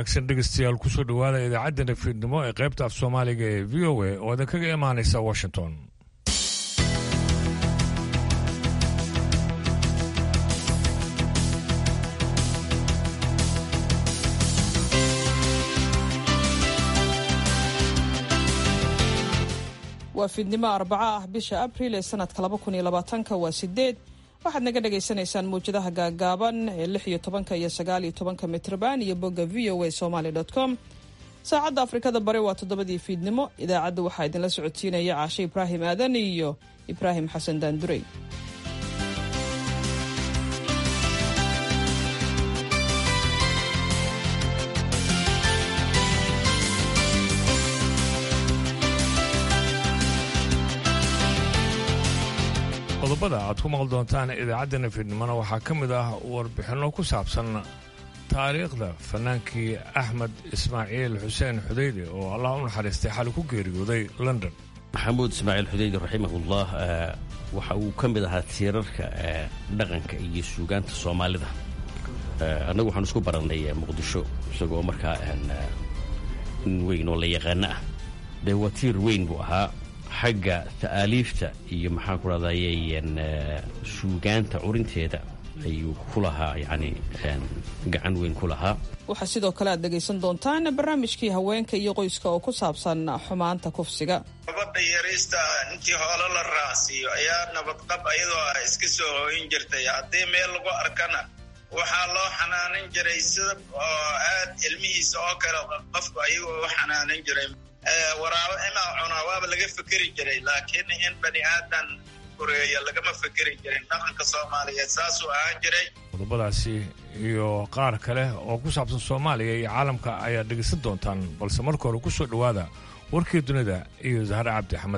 wanaagsan dhegeystayaal kusoo dhowaada idaacadda fiidnimo ee qaybta af soomaaliga ee v o a oo idin kaga imaanaysa washington waa fiidnimo arbaco ah bisha abril ee sanadka laba kun iyo labaatanka waa sideed waxaad naga dhagaysanaysaan mawjadaha gaagaaban ee lix iyo tobanka iyo sagaal iyo tobanka mitrban iyo bogga v o a somaly com saacadda afrikada bare waa toddobadii fiidnimo idaacadda waxaa idinla socodsiinaya caashe ibraahim aadan iyo ibraahim xasan daandurey qodobada aad ku maqli doontaan idaacaddana fiidnimona waxaa ka mid ah warbixinno ku saabsan taariikhda fanaankii axmed ismaaciil xuseen xudeyde oo allah u naxariistay xali ku geeriyooday london maxamuud ismaaciil xudeydi raximahullah waxa uu ka mid ahaa tiirarka dhaqanka iyo suugaanta soomaalida annagu waxaan isku barannay muqdisho isagoo markaa nin weyn oo la yaqaano ah dee waa tiir weyn buu ahaa xagga ta'aaliifta iyo maxaan ku rahdaye suugaanta curinteeda ayuu ku lahaa yani gacan weyn ku lahaa waxaa sidoo kale aad dhegaysan doontaan barnaamijkii haweenka iyo qoyska oo ku saabsan xumaanta kufsiga gabadha yariista intii hoolo la raacsiiyo ayaa nabadqab iyadoo ah iska soo hooyin jirtay haddii meel lagu arkana waxaa loo xanaanin jiray sida oo aad ilmihiisa oo kale qofku ayagoo u xanaanin jiray waraabo imaa cunaa waaba laga fekeri jiray laakiin in bani aadan koreeya lagama fekeri jirin dhaqanka soomaaliyeed saasuu ahaan jiray qodobadaasi iyo qaar kale oo ku saabsan soomaaliya iyo caalamka ayaad dhegaysan doontaan balse marka hore ku soo dhowaada warkii dunida iyo zahre cabdi axmed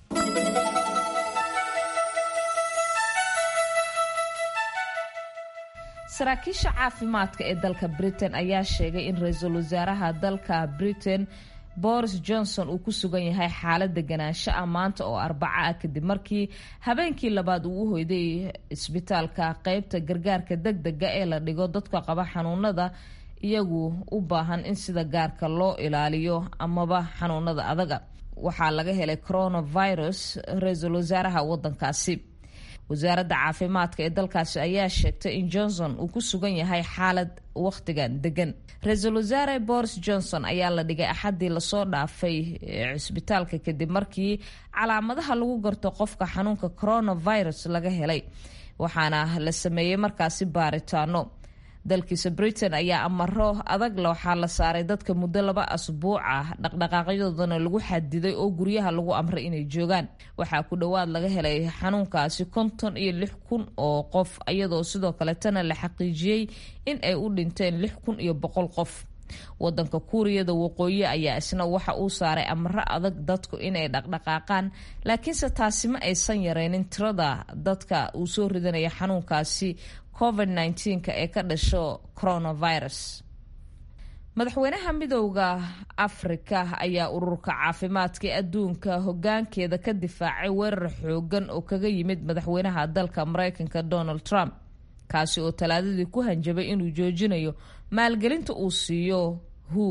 saraakiisha caafimaadka ee dalka britain ayaa sheegay in ra-iisul wasaaraha dalka britain boris johnson uu ku sugan yahay xaalad deganaansho ah maanta oo arbaco ah kadib markii habeenkii labaad uu u hoyday isbitaalka qeybta gargaarka deg dega ee la dhigo dadka qaba xanuunada iyagu u baahan in sida gaarka loo ilaaliyo amaba xanuunada adaga waxaa laga helay coronavirus ra-iisul wasaaraha wadankaasi wasaaradda caafimaadka ee dalkaasi ayaa sheegtay in johnson uu ku sugan yahay xaalad wakhtigan degan ra-iisul wasaare boris johnson ayaa la dhigay axaddii lasoo dhaafay cisbitaalka kadib markii calaamadaha lagu garto qofka xanuunka coronavirus laga helay waxaana la sameeyey markaasi baaritaano dalkiisa britain ayaa amaro adag waxaa la saaray dadka muddo laba asbuuc ah dhaqdhaqaaqyadoodana lagu xadiday oo guryaha lagu amray inay joogaan waxaa ku dhowaad laga helay xanuunkaasi konton iyo lix kun oo qof iyadoo sidoo kaletana la xaqiijiyey in ay u dhinteen lix kun iyo boqol qof wadanka kuuriyada waqooyi ayaa isna waxa uu saaray amaro adag dadku inay dhaqdhaqaaqaan laakiinse taasi ma aysan yareynin tirada dadka uu soo ridanaya xanuunkaasi covid nka ee ka dhasho coronavirus madaxweynaha midowda afrika ayaa ururka caafimaadka ee adduunka hogaankeeda ka difaacay weerar xoogan oo kaga yimid madaxweynaha dalka mareykanka donald trump kaasi oo talaadadii ku hanjabay inuu joojinayo maalgelinta uu siiyo hu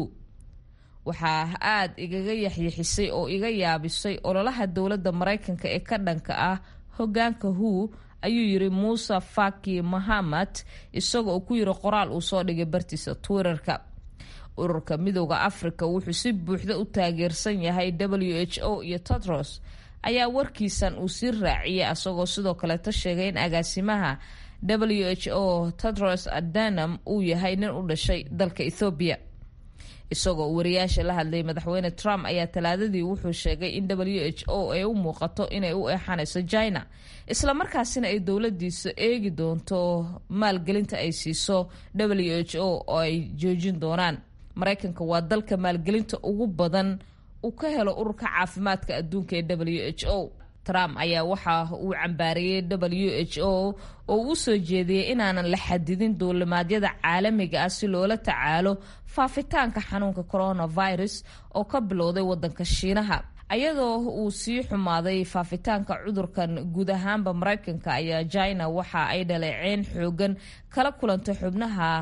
waxaa aad igaga yaxyixisay oo iga yaabisay ololaha dowladda mareykanka ee ka dhanka ah hogaanka hu ayuu yiri muuse faki mahamad isagoo ku yiri qoraal uu soo dhigay bartiisa twitterka ururka midowda africa wuxuu si buuxda u taageersan yahay w h o iyo tedros ayaa warkiisan uu sii raaciyay asagoo sidoo kaleeta sheegay in agaasimaha w h o tedros adanam uu yahay nin u dhashay dalka ethoobiya isagoo wariyaasha la hadlayay madaxweyne trump ayaa talaadadii wuxuu sheegay in w h o ay u muuqato inay u eexanayso china islamarkaasina ay dowladiisa eegi doonto maalgelinta ay siiso w h o oo ay joojin doonaan mareykanka waa dalka maalgelinta ugu badan uu ka helo ururka caafimaadka adduunka ee w h o trump ayaa waxa uu cambaariyey w h o oo uu soo jeediyey inaanan la xadidin duulimaadyada caalamiga ah si loola tacaalo faafitaanka xanuunka coronavirus oo ka bilowday wadanka shiinaha ayadoo uu sii xumaaday faafitaanka cudurkan guud ahaanba mareykanka ayaa china waxa ay dhaleeceen xoogan kala kulantay xubnaha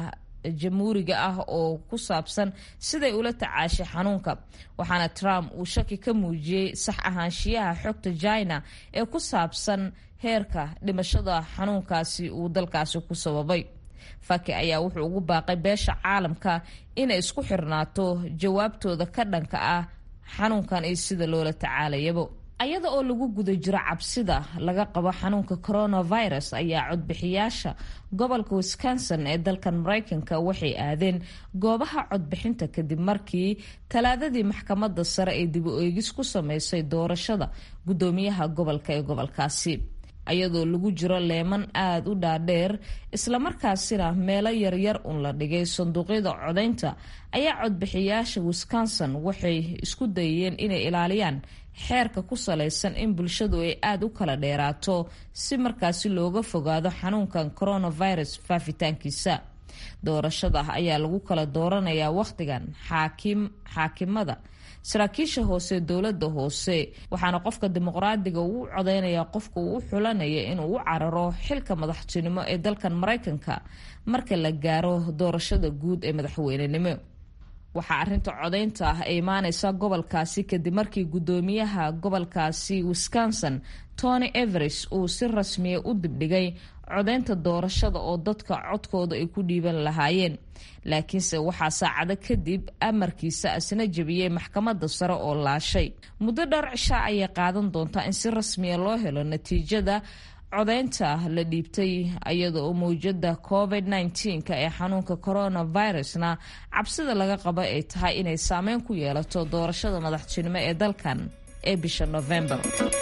jamhuuriga ah oo ku saabsan siday ula tacaashay xanuunka waxaana trump uu shaki ka muujiyey sax ahaanshiyaha xogta china ee ku saabsan heerka dhimashada xanuunkaasi uu dalkaasi ku sababay faki ayaa wuxuu ugu baaqay beesha caalamka inay isku xirnaato jawaabtooda ka dhanka ah xanuunkan iyo sida loola tacaalayabo ayada oo lagu guda jiro cabsida laga qabo xanuunka coronavirus ayaa codbixiyaasha gobolka wisconsin ee dalkan mareykanka waxay aadeen goobaha codbixinta kadib markii talaadadii maxkamadda sare ee dib u eegis ku sameysay doorashada guddoomiyaha gobolka ee gobolkaasi ayadoo lagu jiro leeman aada u dhaadheer islamarkaasina meelo yaryar un la dhigay sanduuqyada codaynta ayaa codbixiyaasha wisconsin waxay isku dayeen inay ilaaliyaan xeerka ku salaysan in bulshadu ay aada u kala dheeraato si markaasi looga fogaado xanuunkan coronavirus faafitaankiisa doorashada ayaa lagu kala dooranayaa wakhtigan xaakim xaakimada saraakiisha hoose dowladda hoose waxaana qofka dimuqraadiga uu codeynayaa qofka uu u xulanaya inuu u cararo xilka madaxtinimo ee dalkan mareykanka marka la gaaro doorashada guud ee madaxweynenimo waxaa arinta codaynta ah ay imaaneysa gobolkaasi kadib markii guddoomiyaha gobolkaasi wisconsin tony everis uu si rasmiya u dibdhigay codaynta doorashada oo dadka codkooda ay ku dhiiban lahaayeen laakiinse waxaa saacado kadib amarkiisa asna jebiyey maxkamadda sare oo laashay muddo dhowr cishaa ayay qaadan doontaa in si rasmiya loo helo natiijada codaynta la dhiibtay iyada oo mawjada covid -19 ee xanuunka coronavirusna cabsida laga qabo ay tahay inay saameyn ku yeelato doorashada madaxtinimo ee dalkan ee bisha november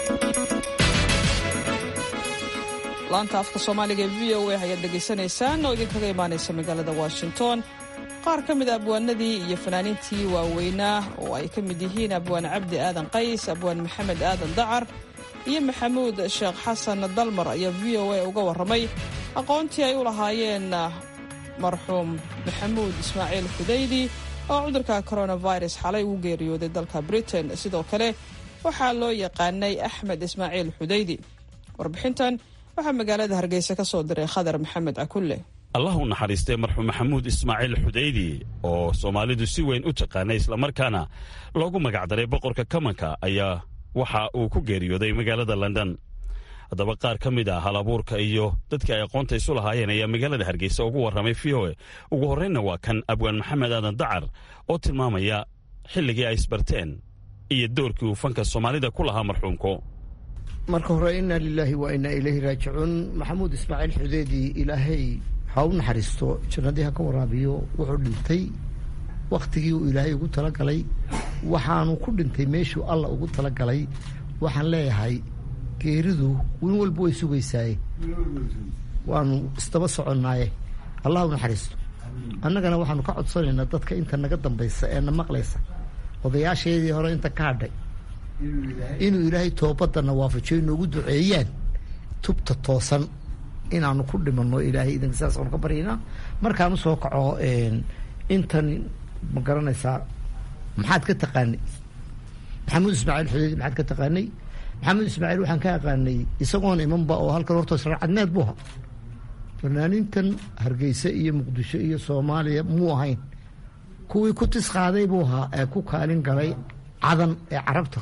laanta afka soomaaliga ee v o a ayaad dhegaysanaysaan oo idinkaga imaanaysa magaalada washington qaar ka mid a abwaanadii iyo fanaaniintii waaweynaa oo ay ka mid yihiin abwaan cabdi aadan qays abwaan maxamed aadan dacar iyo maxamuud sheekh xasan dalmar ayaa v o a uga warramay aqoontii ay u lahaayeen marxuum maxamuud ismaaciil xudaydi oo cudurka coronavirus xalay ugu geeriyooday dalka britain sidoo kale waxaa loo yaqaanay axmed ismaaciil xudaydi warbixintan waxaa magaalada hargeysa ka soo diray khadar maxamed cakulle allah u naxariistay marxuum maxamuud ismaaciil xudaydi oo soomaalidu si weyn u taqaanay islamarkaana loogu magacdaray boqorka kamanka ayaa waxa uu ku geeriyooday magaalada london haddaba qaar ka mid ah hal abuurka iyo dadkii ay aqoonta isu lahaayeen ayaa magaalada hargeysa ugu warramay v o e ugu horreynna waa kan abwaan maxamed aadan dacar oo tilmaamaya xilligii ay isbarteen iyo doorkii uu fanka soomaalida ku lahaa marxuumku marka hore inaa lilaahi wa inaa ilayhi raajicuun maxamuud ismaaciil xudeedi ilaahay ha u naxariisto jannadii ha ka waraabiyo wuxuu dhintay wakhtigii uu ilaahay ugu talagalay waxaanu ku dhintay meeshuu alla ugu talagalay waxaan leeyahay geeridu win walba way sugaysaaye waanu isdaba soconnaaye allah u naxariisto annagana waxaanu ka codsanaynaa dadka inta naga dambaysa ee na maqlaysa odayaasheedii hore inta ka hadhay inuu ilaahay toobadana waafajiyo inoogu duceeyaan tubta toosan inaanu ku dhimanno ilaahay idinka sidaasanu ka baryaynaa markaan usoo kaco intan ma garanaysaa maxaad ka taqaanay maxamuud ismaaciil xudeyd maxaad ka taqaanay maxamuud ismaaciil waxaan ka aqaanay isagoon imanba oo halkan horta sharcadneed buu ahaa fanaaniintan hargeysa iyo muqdisho iyo soomaaliya muu ahayn kuwii ku tis qaaday buu ahaa ee ku kaalin galay cadan ee carabta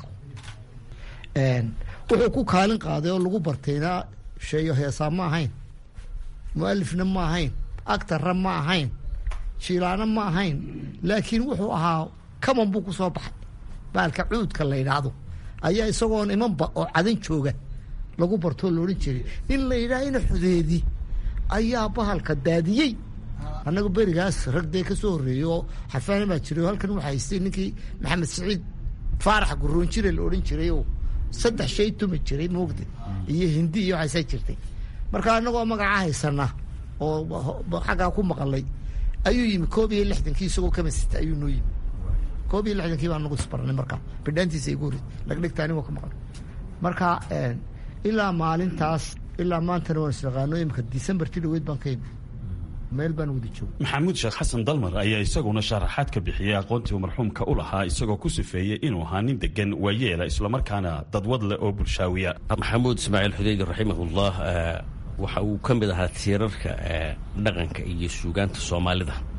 wuxuu ku kaalin qaaday oo lagu bartayna sheeyo heesaa ma ahayn mualifna ma ahayn actarra ma ahayn jiilaana ma ahayn laakiin wuxuu ahaa kaman buu ku soo baxay baalka cuudka la yidhaahdo ayaa isagoon imanba oo cadan jooga lagu bartoo la odhan jiray in la yidhaahina xudeedi ayaa bahalka daadiyey annaga berigaas rag dee ka soo horreeyey oo xafaana baa jiray oo halkan waxaa haystay ninkii maxamed siciid faarax guroonjire la odhan jiray oo saddex shay tumi jiray moogda iyo hindi iyo waxaasaa jirtay marka annagoo magacaa haysana oo xaggaa ku maqalay ayuu yimi koob iyo lixdankii isagoo kama sita ayuu noo yimi koob iyo lixdankii baa nagu isbaranay markaa bidhaantiisa igu horreysay lagdhigta anigoo ka maqan marka ilaa maalintaas ilaa maantana waan isnaqaano imika decembertii dhaweyd baan ka yimi meel baan wada jooga maxamuud sheekh xasan dalmar ayaa isaguna sharaxaad ka bixiyey aqoontii uu marxuumka u lahaa isagoo ku sifeeyey inuu ahaa nin degan waayeela islamarkaana dadwad leh oo bulshaawiya maxamuud ismaaciil xudeydi raximahullah waxa uu ka mid ahaa tiirarka dhaqanka iyo suugaanta soomaalida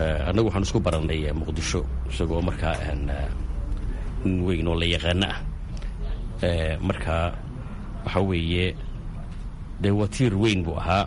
annagu waxaan isku barannay muqdisho isagoo markaa nin weyn oo la yaqaano ah marka waxaa weeye dee watiir weyn buu ahaa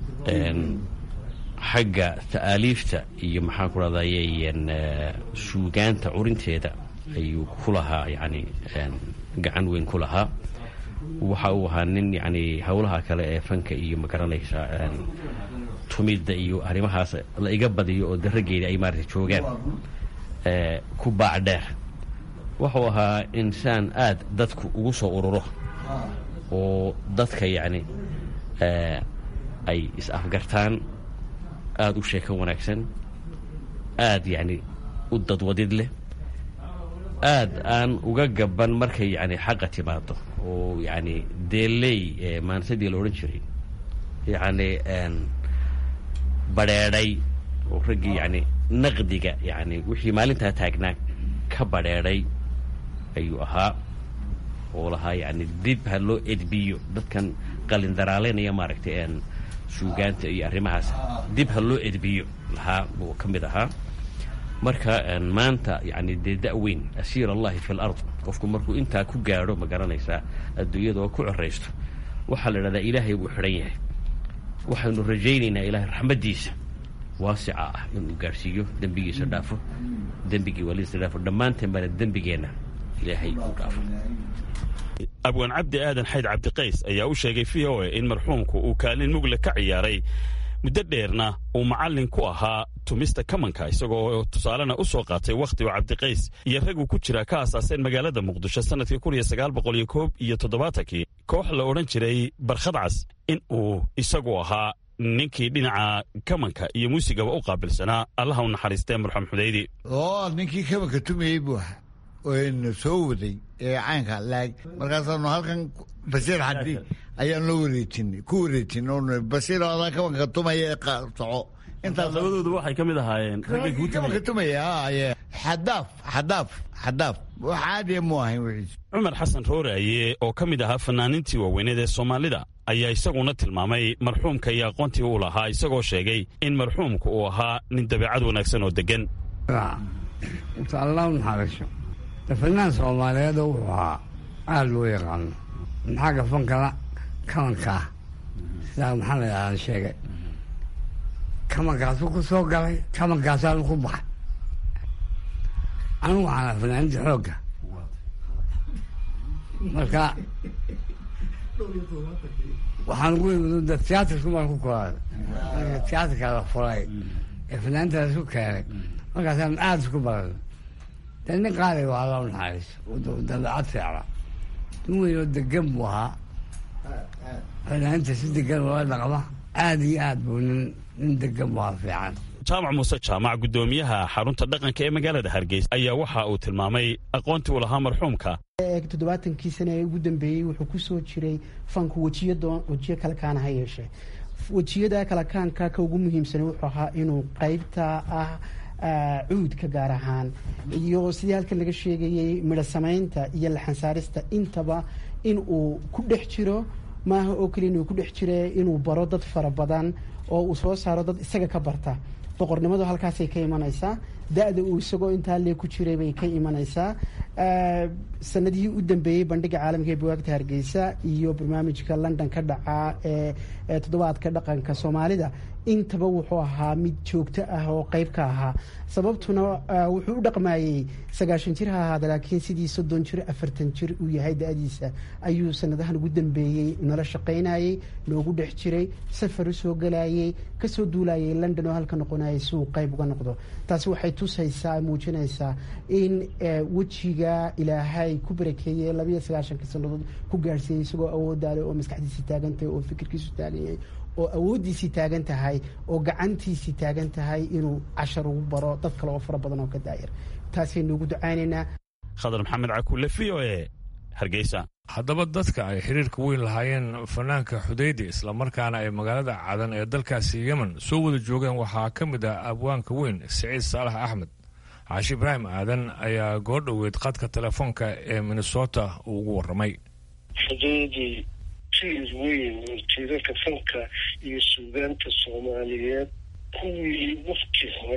xagga ta'aaliifta iyo maxaan ku rahdaye suugaanta curinteeda ayuu ku lahaa yani gacan weyn ku lahaa waxa uu ahaa nin yani howlaha kale ee fanka iyo magaranaysa tumidda iyo arrimahaas la iga badiyo oo darageeda ay maarata joogaan ku baac dheer wuxuu ahaa insaan aad dadku ugu soo ururo oo dadka yacni ay is-afgartaan aada u sheeko wanaagsan aad yacni u dadwadid leh aad aan uga gaban markay yani xaqa timaado oo yani deeley maansadii la odhan jiray yacni badheedhay oo raggii yani naqdiga yani wixii maalintaa taagnaa ka badheedhay ayuu ahaa oo lahaa yani dib ha loo edbiyo dadkan qalindaraalenaya maaragtay suugaanta iyo arrimahaas dib ha loo edbiyo lahaa buu ka mid ahaa marka maanta yani dee da-weyn asiir allahi fi lard qofku markuu intaa ku gaadho ma garanaysaa adduunyada oo ku coraysto waxaa la idhahdaa ilaahay buu xidhan yahay waxaynu rajaynaynaa ilaahay raxmaddiisa waasica ah inuu gaadhsiiyo dembigiisa dhaafo dembigii waalidisa dhaafo dhammaanteen baana dembigeenna ilaahay u dhaafo abwaan cabdi aadan xayd cabdiqays ayaa u sheegay v o a in marxuumku uu kaalin mugle ka ciyaaray muddo dheerna uu macallin ku ahaa tumista kamanka isagoo tusaalena u soo qaatay wakhtigu cabdiqays iyo rag uu ku jiraa ka aasaaseen magaalada muqdisho sannadkii kun iyo sagaal boqol iyo koob iyo toddobaatankii koox la odhan jiray barkhadcas in uu isagu ahaa ninkii dhinaca kamanka iyo muusigaba u qaabilsanaa allaha u naxariistee marxuum xudaydi oo ninkii kamanka tumayey buu ahaa n soo waday ee caynka laag markaasaanu halkan basiir xadi ayaan loo wareejinay ku wareejin basiir adaa kabanka tumaya ee soco intaas labadooda waxay ka mid ahaayeen kabanka tumaya xadaaf xadaaf xadaaf wax caadiya mu ahayn wixiis cumar xasan rooraaye oo ka mid ahaa fanaaniintii waaweyneed ee soomaalida ayaa isaguna tilmaamay marxuumka iyo aqoontii uu lahaa isagoo sheegay in marxuumka uu ahaa nin dabeecad wanaagsan oo degan fanaan soomaaliyeed wuxuu ahaa aada loo yaqaano maxaaga fankana kamankaa sidaa maxaa la yidhahdaa sheegay kamankaasuu ku soo galay kamankaasaanu ku baxay anigu waxaana fanaaniinta xoogga marka waxaan ugu imid tiyaatarku baan ku koraaday marka tiyaatarka la furay ee fanaaniintaas ku keenay markaasaan aada isku baranay de nin qaali waa alla naxariiso dabeecad fiicla nin weyn oo degan buu ahaa fanaaniinta si degan ula dhaqma aada iyo aad buu nin nin degan buu ahaa fiican jaamac muuse jaamac guddoomiyaha xarunta dhaqanka ee magaalada hargeysa ayaa waxa uu tilmaamay aqoontii uu lahaa marxuumka toddobaatankii sane ee ugu dambeeyey wuxuu ku soo jiray fanku wejiyo wejiyo kale kaana ha yeeshee wejiyada kale kaanka ka ugu muhiimsan wuxuu ahaa inuu qeybta ah cuudka gaar ahaan iyo sidii halkan laga sheegayey midho samaynta iyo laxansaarista intaba in uu ku dhex jiro maaha oo keliya inuu ku dhex jire inuu baro dad fara badan oo uu soo saaro dad isaga ka barta boqornimadu halkaasay ka imanaysaa da-da uu isagoo intaa lee ku jiray bay ka imanaysaa sanadihii u dambeeyey bandhiga caalamka ee buwaagta hargeysa iyo barnaamijka london ka dhacaa ee toddobaadka dhaqanka soomaalida intaba wuxuu ahaa mid joogto ah oo qeyb ka ahaa sababtuna wuxuu u dhaqmayey sagaashan jir ha ahaada laakiin sidii soddon jir afartan jir uu yahay da-diisa ayuu sanadahan ugu dambeeyey nala shaqaynayey noogu dhex jiray safar usoo galayey kasoo duulayay london oo halka noqonayay si uu qeyb uga noqdo taasi waxay tusaysaa muujinaysaa in wejiga ilaahay ku barakeeyey labayo sagaashanka sannadood ku gaarhsiiyey isagoo awoodaale oo maskaxdiisi taagantahay oo fikirkiisu taagan yahay oo awooddiisii taagan tahay oo gacantiisii taagan tahay inuu cashar ugu baro dad kale oo fara badan oo ka daayar taasaynu ugu ducaynaynaa khadar maxamed cakuule v o e hargeysa haddaba dadka ay xiriirka weyn lahaayeen fanaanka xudaydi islamarkaana ay magaalada cadan ee dalkaasi yemen soo wada joogeen waxaa ka mid ah abwaanka weyn siciid saalax axmed caashi ibraahim aadan ayaa goordhoweyd qadka telefoonka ee minnesota uu ugu warramay xudaydi tiir weyn oo tiirarka fanka iyo suugaanta soomaaliyeed kuwii wafti hore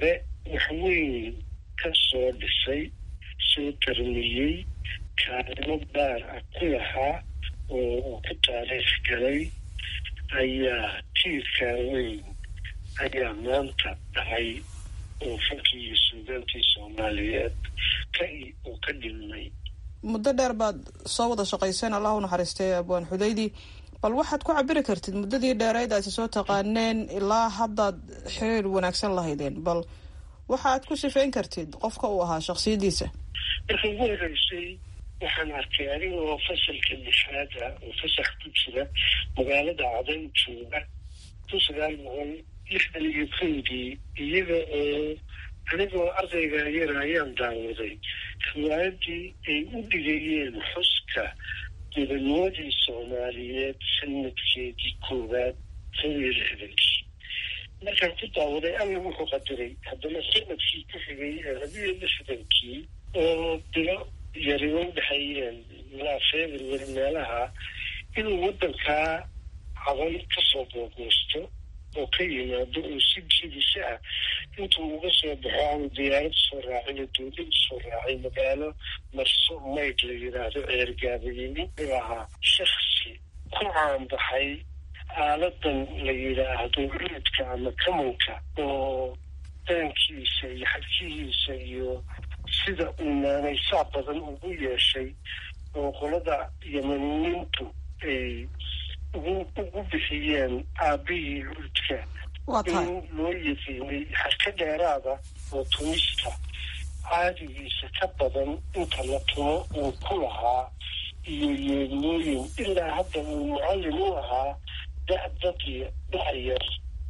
waxweyn ka soo dhisay soo tarmiyey kaalimo gaar ah ku lahaa oo uu ku taariikh galay ayaa tiirkaa weyn ayaa maanta dhacay oo fankii iyo suugaantii soomaaliyeed ka uu ka dhilmay muddo dheer baad soo wada shaqayseen allah u naxariistay abwaan xudaydi bal waxaad ku cabiri kartid muddadii dheereyd aad soo taqaaneen ilaa haddaad xiriir wanaagsan lahaydeen bal waxaad ku sifeyn kartid qofka uu ahaa shaksiyadiisa marka ugu horeysay waxaan arkay anigoo fasalka lixaada oo fasax ku jira magaalada cadan jooga kun sagaal boqol lixdan iyo kowdii iyaga oo anigoo ardayga yara ayaan daawaday riwaayadii ay u dhigayeen xuska gobanimadii soomaaliyeed sanadkeedii koowaad kow iyo lixdankii markaan ku daawaday alla wuxuu qadiray haddana sanadkii ku xigay ee labiyo lixdankii oo bilo yariba udhexeeyeen ilaa february meelaha inuu waddankaa caban kasoo boogoosto oo ka yimaado oo si jiidisa ah intuu uga soo baxo aanu diyaarad soo raacin oo dowlad soo raacay magaalo marso mayd la yidhaahdo ceergaabayimi wuxuu ahaa shaksi ku caanbaxay aaladan la yidhaahdo cuudka ama kamanka oo daankiisa iyo xadkihiisa iyo sida uu naanaysaa badan ugu yeeshay oo qolada yamaniyiintu ay ugu ugu bixiyeen aabihii cuudka in loo yaqiinay xarka dheeraada oo tumista caadigiisa ka badan inta la tumo uu ku lahaa iyo yeedmooyin ilaa hadda uu mucallin u ahaa da'dadii dhacyar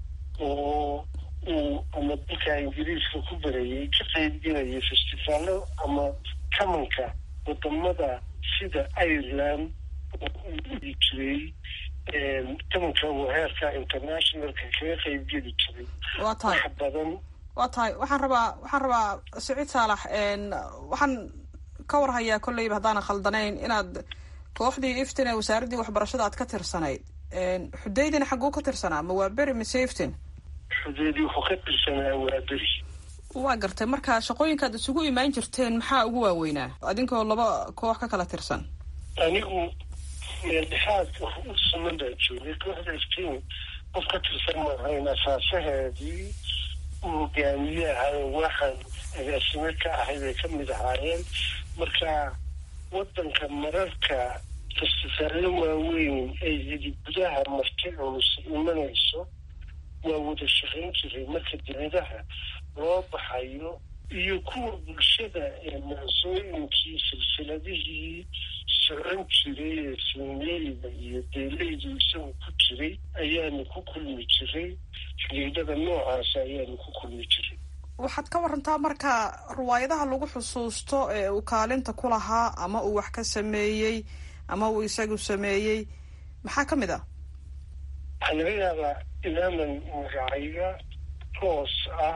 oo uu ama dalka ingiriiska ku barayay ka qaybgelayay festivaalo ama kamanka wadamada sida ireland oo uu dhigi jiray kamanka uu heerka internationalka kaga qaybgeli jiray waa tahay wax badan waa tahay waxaan rabaa waxaan rabaa siciid saalax waxaan ka warhayaa kolleyba haddaanan khaldanayn inaad kooxdii iftin ee wasaaraddii waxbarashada aad ka tirsanayd xudaydina xagguu ka tirsanaa ma waa beri mise iftin xudeedii wuxuu ka tirsanaa waa beri waa gartay marka shaqooyinkaad isugu imaan jirteen maxaa ugu waaweynaa adinkoo laba koox ka kala tirsan anigu meeldhexaad u suman baa joogay kooxda iftiin qof ka tirsan maahayn asaasaheedii uu hogaamiye ahay waxaan agaasime ka ahay bay ka mid ahaayeen marka waddanka mararka festifaallo waaweyn ay hidi gudaha marti culus imanayso waa wada shaqayn jiray marka dibadaha loo baxayo iyo kuwa bulshada ee maansooyinkii silsiladihii socon jiray ee sinmeeliga iyo deeleydu isagu ku jiray ayaanu ku kulmi jiray xidhiidhada noocaasa ayaanu ku kulmi jiray waxaad ka warantaa marka riwaayadaha lagu xusuusto ee uu kaalinta ku lahaa ama uu wax ka sameeyey ama uu isagu sameeyey maxaa ka mid ah waxaa laga yaabaa inaanan magacayga hoos ah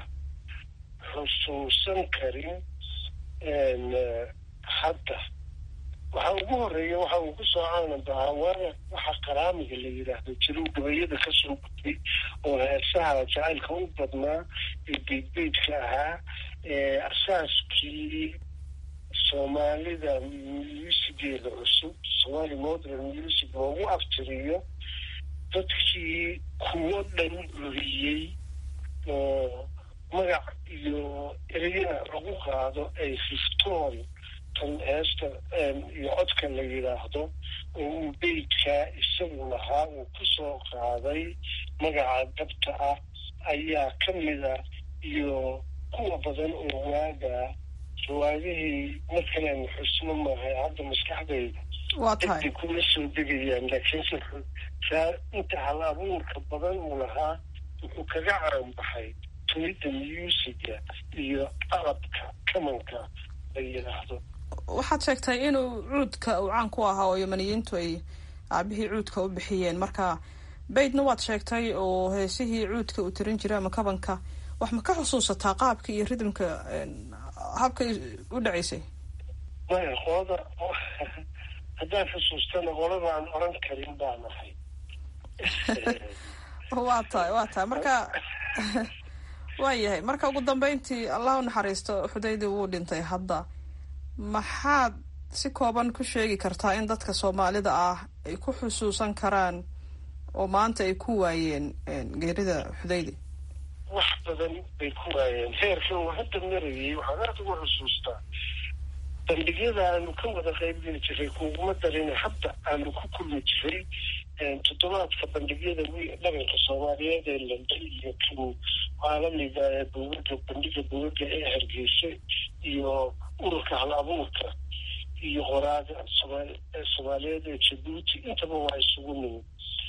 xusuusan karin hadda waxaa ugu horeeya waxa uu ku soo caanabahaa waana waxa qaraamiga la yidhaahdo jirow gabayada kasoo gudbay oo heesaha jacaylka u badnaa ee beydbeydka ahaa ee asaaskii soomaalida musigeeda cusub somali modern music loogu aftiriyo dadkii kuwo dhan curiyey oo magac iyo ereyana lagu qaado ay riftoon tan heesta iyo codka la yidhaahdo oo uu beydkaa isagu lahaa uu ku soo qaaday magaca dabta ah ayaa ka mid a iyo kuwa badan oo waagaa riwaayadihii markaleen xusno maahay hadda maskaxdayda waa tahay dadbay kuma soo degayaan laakiinse saa inta hal abuurka badan uu lahaa wuxuu kaga caanbaxay tumidda muusiga iyo qalabka kamanka la yidhaahdo waxaad sheegtay inuu cuudka uu caan ku ahaa oo yamaniyiintu ay aabihii cuudka u bixiyeen marka baydna waad sheegtay oo heesihii cuudka uu tirin jiray ama kabanka wax ma ka xusuusataa qaabka iyo ridmka habkay u dhacaysay maya qolada haddaan xusuustana qoladaan oran karin baan ahay waa tahay waa tahay marka waayahay marka ugu dambeyntii allah u naxariisto xudaydi wuu dhintay hadda maxaad si kooban ku sheegi kartaa in dadka soomaalida ah ay ku xusuusan karaan oo maanta ay ku waayeen geerida xudaydi wax badan bay ku waayeen heerkan uu hadda marayay waxaan aada ugu xusuustaa bandhigyada aanu ka wada qaybgeli jiray kuguma darina hadda aanu ku kulmi jiray toddobaadka bandhigyada dhaqanka soomaaliyeed ee london iyo kan caalamiga ee buugaga bandhiga buugaga ee hargeysa iyo ururka hal abuurka iyo qoraaga soomaaliyeed ee jabuuti intaba waa isugu nimid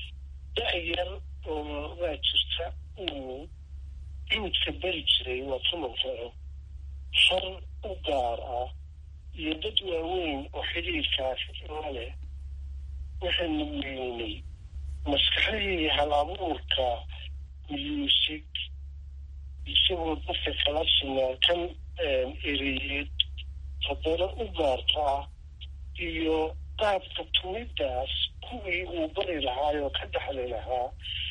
da-yar oo waa jirta uu iwidka beri jiray waa tumankao far u gaar ah iyo dad waaweyn oo xidhiirkaas la leh waxaanu weynay maskaxdii hal abuurka muusig isagoo dadka kala sinaa kan ereyeed haddana u gaarka ah iyo qaabka tumidaas kuwii uu bari lahaayoo ka dhaxli lahaa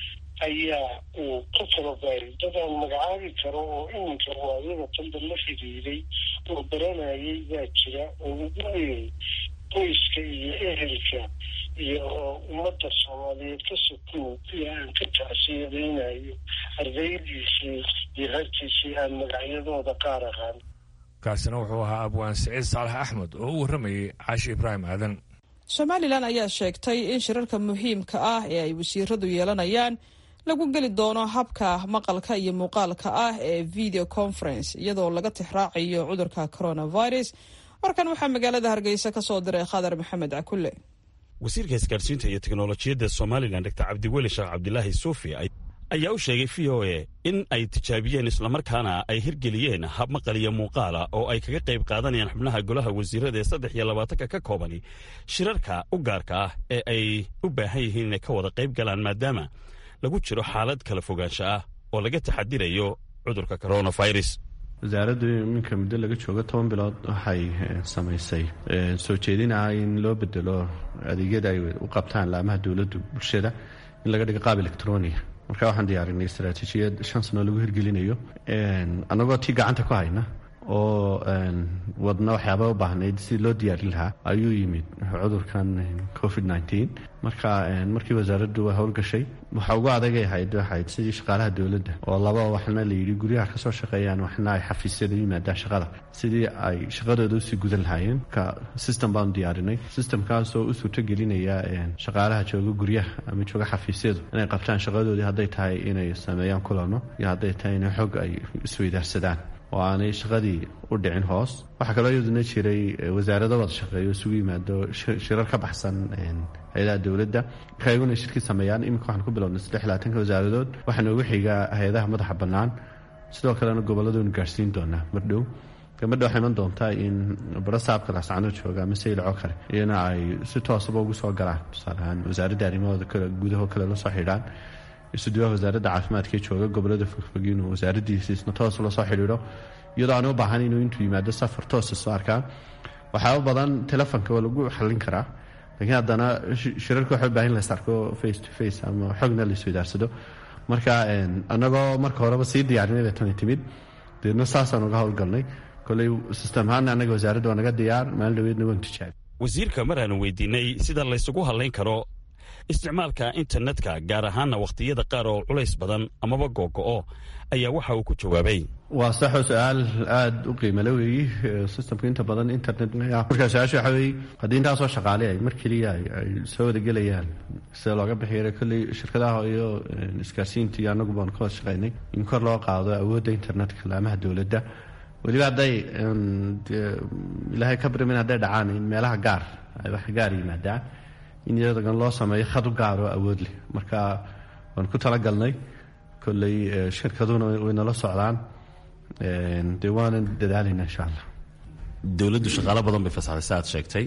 ayaa uu ka tababaray dadaan magacaabi karo oo iminka waayada tanda la xidhiiday oo baranayay baa jira oo ugu weyn qoyska iyo ehelka iyo ummadda soomaaliyeed ka sokow kuwa aan ka tacsiyadaynayo ardaydiisii iyo harkiisii aan magacyadooda qaar aqaan kaasina wuxuu ahaa abwaan siciid saalax axmed oo u warramayay caashi ibraahim aadan somalilan ayaa sheegtay in shirarka muhiimka ah ee ay wasiiradu yeelanayaan lagu geli doono habka maqalka iyo muuqaalka ah ee video conference iyadoo laga tixraacayo cudurka coronavirus warkan waxaa magaalada hargeysa ka soo diray khadar maxamed cakulle wasiirka isgaarsiinta iyo teknolojiyadda somalilan dr cabdiweli sheekh cabdilaahi suufi ayaa u sheegay v o a in ay tijaabiyeen islamarkaana ay hirgeliyeen hab maqal iyo muuqaala oo ay kaga qayb qaadanayaan xubnaha golaha wasiirada ee saddex iyo labaatanka ka koobani shirarka u gaarka ah ee ay u baahan yihiin inay ka wada qayb galaan maadaama lagu jiro xaalad kala fogaansho ah oo laga taxadirayo cudurka coronavirus wasaaraddu iminka muddo laga joogo toban bilood waxay samaysay soo jeedinaa in loo bedelo adeegyada ay u qabtaan laamaha dowladdu bulshada in laga dhigo qaab electronia marka waxaan diyaarinay istaraatiijiyad shan sano lagu hirgelinayo annagoo tii gacanta ku hayna oo wadna waxyaaba u baahnayd si loo diyaarin lahaa ayuu yimid cudurkan covid nteen marka markii wasaaraddu waa howlgashay waxa ugu adagay ahayd waxayd sidii shaqaalaha dowladda oo laba waxna layidhi guryaha kasoo shaqeeyaan waxna ay xafiisyada yimaadaan shaqada sidii ay shaqadooda usii gudan lahaayeen marka system baanu diyaarinay systemkaasoo u suurtogelinaya shaqaalaha jooga guryaha ama jooga xafiisyadu inay qabtaan shaqadoodii hadday tahay inay sameeyaan kulano iyo hadday tahay inay xog ay isweydaarsadaan oo aanay shaqadii u dhicin hoos waxaa kaloo iyaduna jiray wasaarado wada shaqeeyo isugu yimaado shirar ka baxsan hay-adaha dowladda marka iyaguna shirkii sameeyaan iminka waxaan ku bilownay saddex labaatanka wasaaradood waxaa noogu xigaa hay-adaha madaxa bannaan sidoo kalena gobolladoonu gaarhsiin doonaa mardhow gabadha waxay iman doontaa in barasaabka laascano jooga ama saylaco kale iyana ay si toosaba ugu soo galaan tusaaleahaan wasaaradda arrimahooda kale gudaho kale la soo xidhaan isuduwaha wasaaradda caafimaadka jooga gobolada fogfog inuu wasaaradiisiisna toos la soo xidhiidho iyadoo aan u baahan inuu intuu yimaado safar toosa soo arkaan waxyaaba badan telefonka waa lagu xallin karaa laakiin haddana shirarka waxay u baahan lays arko face to face ama xogna la isweydaarsado marka annagoo marka horeba sii diyaarinay bay tani timid deedna saasaan uga howlgalnay koley sistem ahaan annaga wasaaradda waa naga diyaar maalin dhaweedna waan tijaabi wasiirka mar aanu weydiinay sida laysugu hadlayn karo isticmaalka internetka gaar ahaana wakhtiyada qaar oo culays badan amaba googo-o ayaa waxa uu ku jawaabay waa saxoo su-aal aada u qiimale weeyi systemka inta badan internet markaa su-aasha waxa weeye haddii intaasoo shaqaale ay mar keliya ay soo wadagelayaan sida looga bixiya kolley shirkadaha iyo isgaarsiinta iyo annagu baanu ka wada shaqaynay in kor loo qaado awoodda internetka laamaha dowladda weliba hadday ilaahay ka barimin hadday dhacaan in meelaha gaar ay wax gaar yimaadaan in iyadan loo sameeyo khad u gaar oo awood leh marka waan ku talagalnay kolley shirkaduna way nala socdaan dee waanan dadaalayna insha allah dowladdu shaqaalo badan bay fasaxday sa aad sheegtay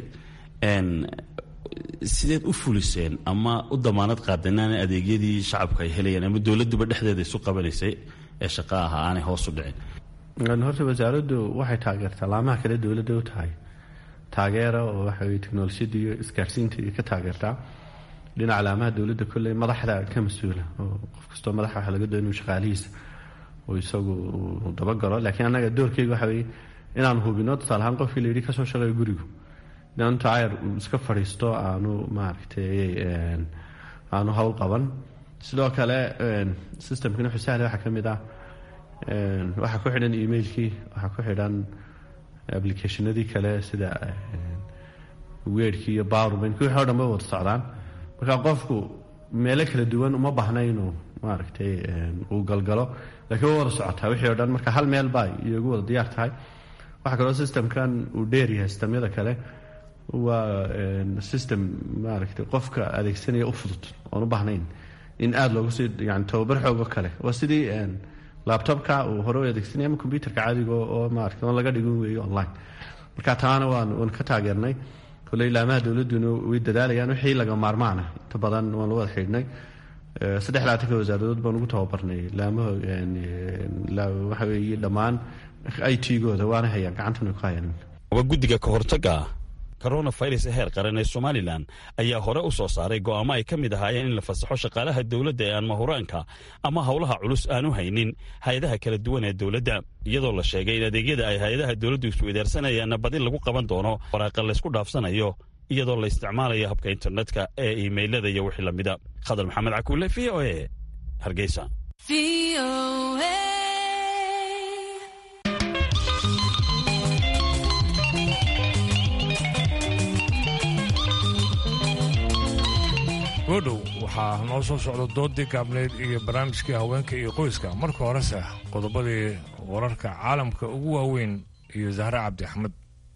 sideed u fuliseen ama u damaanad qaadeen aanay adeegyadii shacabku ay helayeen ama dowladduba dhexdeeda isu qabanaysay ee shaqa ahaa aanay hoos u dhicin horta wasaaraddu waxay taageertaa laamaha kale dowladda u tahay taageera oo waxa weye teknolojiyadda iyo isgaarsiinta iyo ka taageertaa dhinaca laamaha dowladda kolley madaxda ka mas-uula oo qof kastoo madaxa waxa laga doon inuu shaqaalihiisa oo isagu uu dabagalo laakiin annaga doorkeyga waxa weeye inaan hubino tusaale ahaan qofkii la yidhi kasoo shaqeeyo gurigu inaanu tacayar uu iska fadhiisto aanu maaragtay aanu howl qaban sidoo kale systemkan wuxuu sahlay waxaa ka mid ah waxaa ku xidhan emailkii waxaa ku xidhan applicationadii kale sida weerkii iyo powerbank wixii o dhan bay wada socdaan marka qofku meelo kala duwan uma baahna inuu maaragtay uu galgalo laakiin waa wada socotaa wixii o dhan marka hal meel baa iyogu wada diyaar tahay waxaa kaloo systemkan uu dheeryahay sistemyada kale waa system maaragtay qofka adeegsanaya u fudud oon u baahnayn in aada loogu sii yani tababar xoogo kale waa sidii laptopka uu hore u adeegsanaya ama computerka caadiga oo maarata oon laga dhigin weeyo online marka taana waan waan ka taageernay kolley laamaha dowladduna way dadaalayaan wixii laga maarmaana inta badan waan la wada xidhnay saddex laatanka wasaaradood baan ugu tababarnay laamaha waxa weeye dhammaan i t-gooda waana hayaan gacantana ku hayaan waa guddiga ka hortagga coronavirus heer qaran ee somalilan ayaa hore u soo saaray go'aamo ay ka mid ahaayeen in la fasaxo shaqaalaha dowladda ee aan mahuraanka ama howlaha culus aanu haynin hay-adaha kala duwan ee dowladda iyadoo la sheegay in adeegyada ay hay-adaha dowladdu isweydaarsanayeenna badi lagu qaban doono waraaqa laysku dhaafsanayo iyadoo la isticmaalayo habka internetka ee imailada iyo wixii lamida khadar maxamed cakuule v o e hargeysa goodhow waxaa noo soo socda doodii gaabneyd iyo barnaamijkii haweenka iyo qoyska marka horese qodobadii wararka caalamka ugu waaweyn iyo zahre cabdi axmed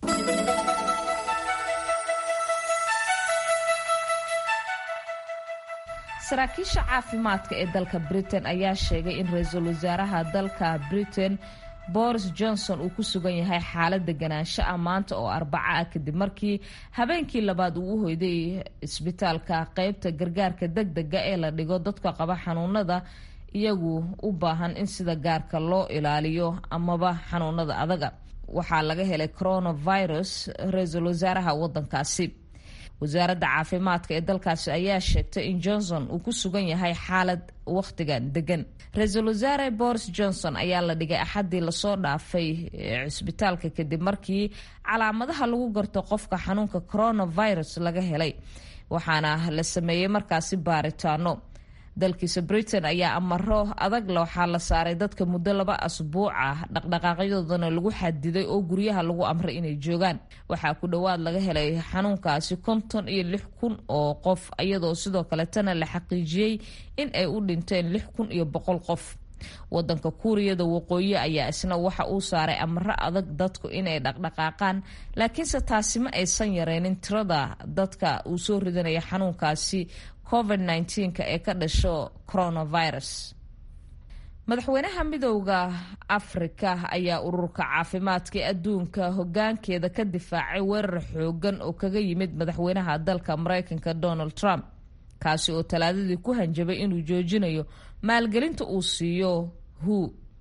saraakiisha caafimaadka ee dalka britain ayaa sheegay in ra-iisul wasaaraha dalka britain boris johnson uu ku sugan yahay xaalad deganaansho ah maanta oo arbaco ah kadib markii habeenkii labaad uu u hoyday isbitaalka qeybta gargaarka deg dega ee la dhigo dadka qaba xanuunada iyagu u baahan in sida gaarka loo ilaaliyo amaba xanuunada adaga waxaa laga helay coronavirus ra-iisul wasaaraha wadankaasi wasaaradda caafimaadka ee dalkaasi ayaa sheegtay in johnson uu ku sugan yahay xaalad wakhtigan degan ra-iisul wasaare boris johnson ayaa la dhigay axaddii lasoo dhaafay cisbitaalka kadib markii calaamadaha lagu garto qofka xanuunka coronavirus laga helay waxaana la sameeyey markaasi baaritaano dalkiisa britain ayaa amaro adag waxaa la saaray dadka muddo laba asbuuc ah dhaqdhaqaaqyadoodana lagu xadiday oo guryaha lagu amray inay joogaan waxaa ku dhowaad laga helay xanuunkaasi konton iyo lix kun oo qof iyadoo sidoo kaletana la xaqiijiyey in ay u dhinteen lix kun iyo boqol qof wadanka kuuriyada waqooyi ayaa isna waxa uu saaray amaro adag dadku inay dhaqdhaqaaqaan laakiinse taasi ma aysan yareynin tirada dadka uu soo ridanaya xanuunkaasi covid nka ee ka dhasho coronavirus madaxweynaha midowda afrika ayaa ururka caafimaadka ee adduunka hogaankeeda ka difaacay weerar xoogan oo kaga yimid madaxweynaha dalka mareykanka donald trump kaasi oo talaadadii ku hanjabay inuu joojinayo maalgelinta uu siiyo hu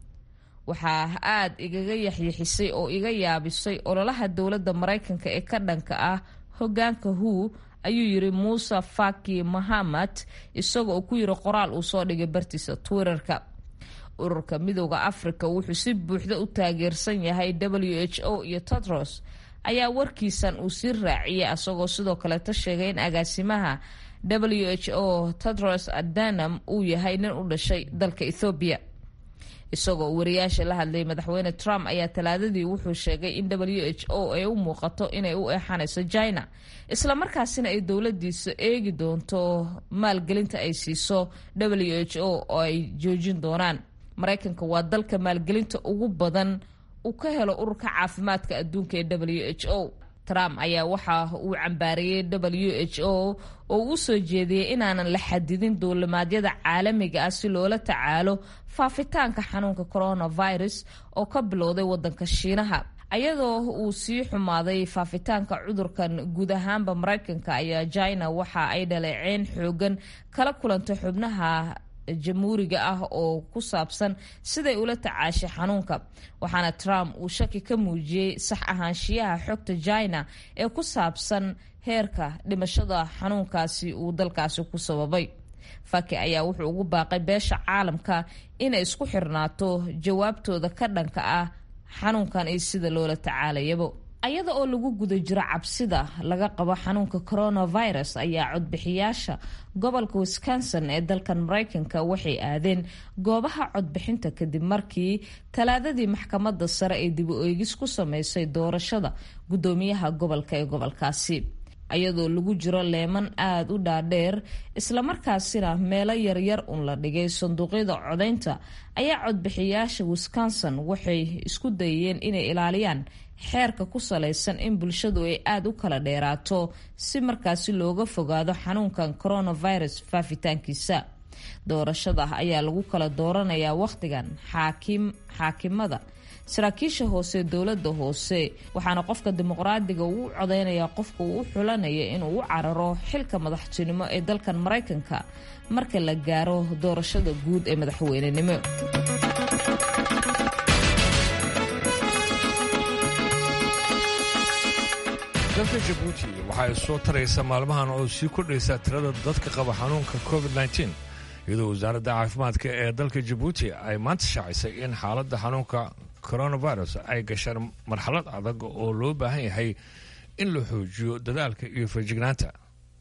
waxaa aad igaga yaxyixisay oo iga yaabisay ololaha dowladda mareykanka ee ka dhanka ah hogaanka hu ayuu yiri muuse faki mahamad isaga oo ku yiri qoraal uu soo dhigay bartiisa twitterka ururka midowda africa wuxuu si buuxda u taageersan yahay w h o iyo tedros ayaa warkiisan uu sii raaciyay isagoo sidoo kaleeta sheegay in agaasimaha w h o tedros adanam uu yahay nin u dhashay dalka ethoobiya isagoo wariyaasha la hadlayay madaxweyne trump ayaa talaadadii wuxuu sheegay in w h o ay u muuqato inay u eexanayso china islamarkaasina ay dowladiisa eegi doonto maalgelinta ay siiso w h o oo ay joojin doonaan mareykanka waa dalka maalgelinta ugu badan uu ka helo ururka caafimaadka adduunka ee w h o trump ayaa waxa uu cambaariyey w h o oo u soo jeediyey inaanan la xadidin duulimaadyada caalamiga ah si loola tacaalo faafitaanka xanuunka coronavirus oo ka bilowday wadanka shiinaha ayadoo uu sii xumaaday faafitaanka cudurkan guud ahaanba mareykanka ayaa china waxa ay dhaleeceyn xoogan kala kulantay xubnaha jamhuuriga ah oo ku saabsan siday ula tacaashay xanuunka waxaana trump uu shaki ka muujiyey sax ahaanshiyaha xogta china ee ku saabsan heerka dhimashada xanuunkaasi uu dalkaasi ku sababay faki ayaa wuxuu ugu baaqay beesha caalamka inay isku xirnaato jawaabtooda ka dhanka ah xanuunkan iyo sida loola tacaalayabo ayada oo lagu guda jiro cabsida laga qabo xanuunka coronavirus ayaa codbixiyaasha gobolka wisconsin ee dalkan mareykanka waxay aadeen goobaha codbixinta kadib markii talaadadii maxkamadda sare ee dib u eegis ku sameysay doorashada guddoomiyaha gobolka ee gobolkaasi ayadoo lagu jiro leeman aada u dhaadheer islamarkaasina meelo yaryar un la dhigay sanduuqyada codaynta ayaa codbixiyaasha wisconsin waxay isku dayeen inay ilaaliyaan xeerka ku salaysan in bulshadu ay aada u kala dheeraato si markaasi looga fogaado xanuunkan coronavirus faafitaankiisa doorashada ayaa lagu kala dooranayaa wakhtigan xaakim xaakimada saraakiisha hoose dowladda hoose waxaana qofka dimuqraadiga uu u codeynayaa qofka uu u xulanaya inuu u cararo xilka madaxtinimo ee dalkan maraykanka marka la gaaro doorashada guud ee madaxweynenimo dalka jabuuti waxay soo taraysa maalmahan oo sii kordhaysa tirada dadka qaba xanuunka covid -19 iyadoo wasaaradda caafimaadka ee dalka jabuuti ay maanta shaacisay in xaaladda xanuunka coronavirus ay gasheen marxalad adag oo loo baahan yahay in la xoojiyo dadaalka iyo feejignaanta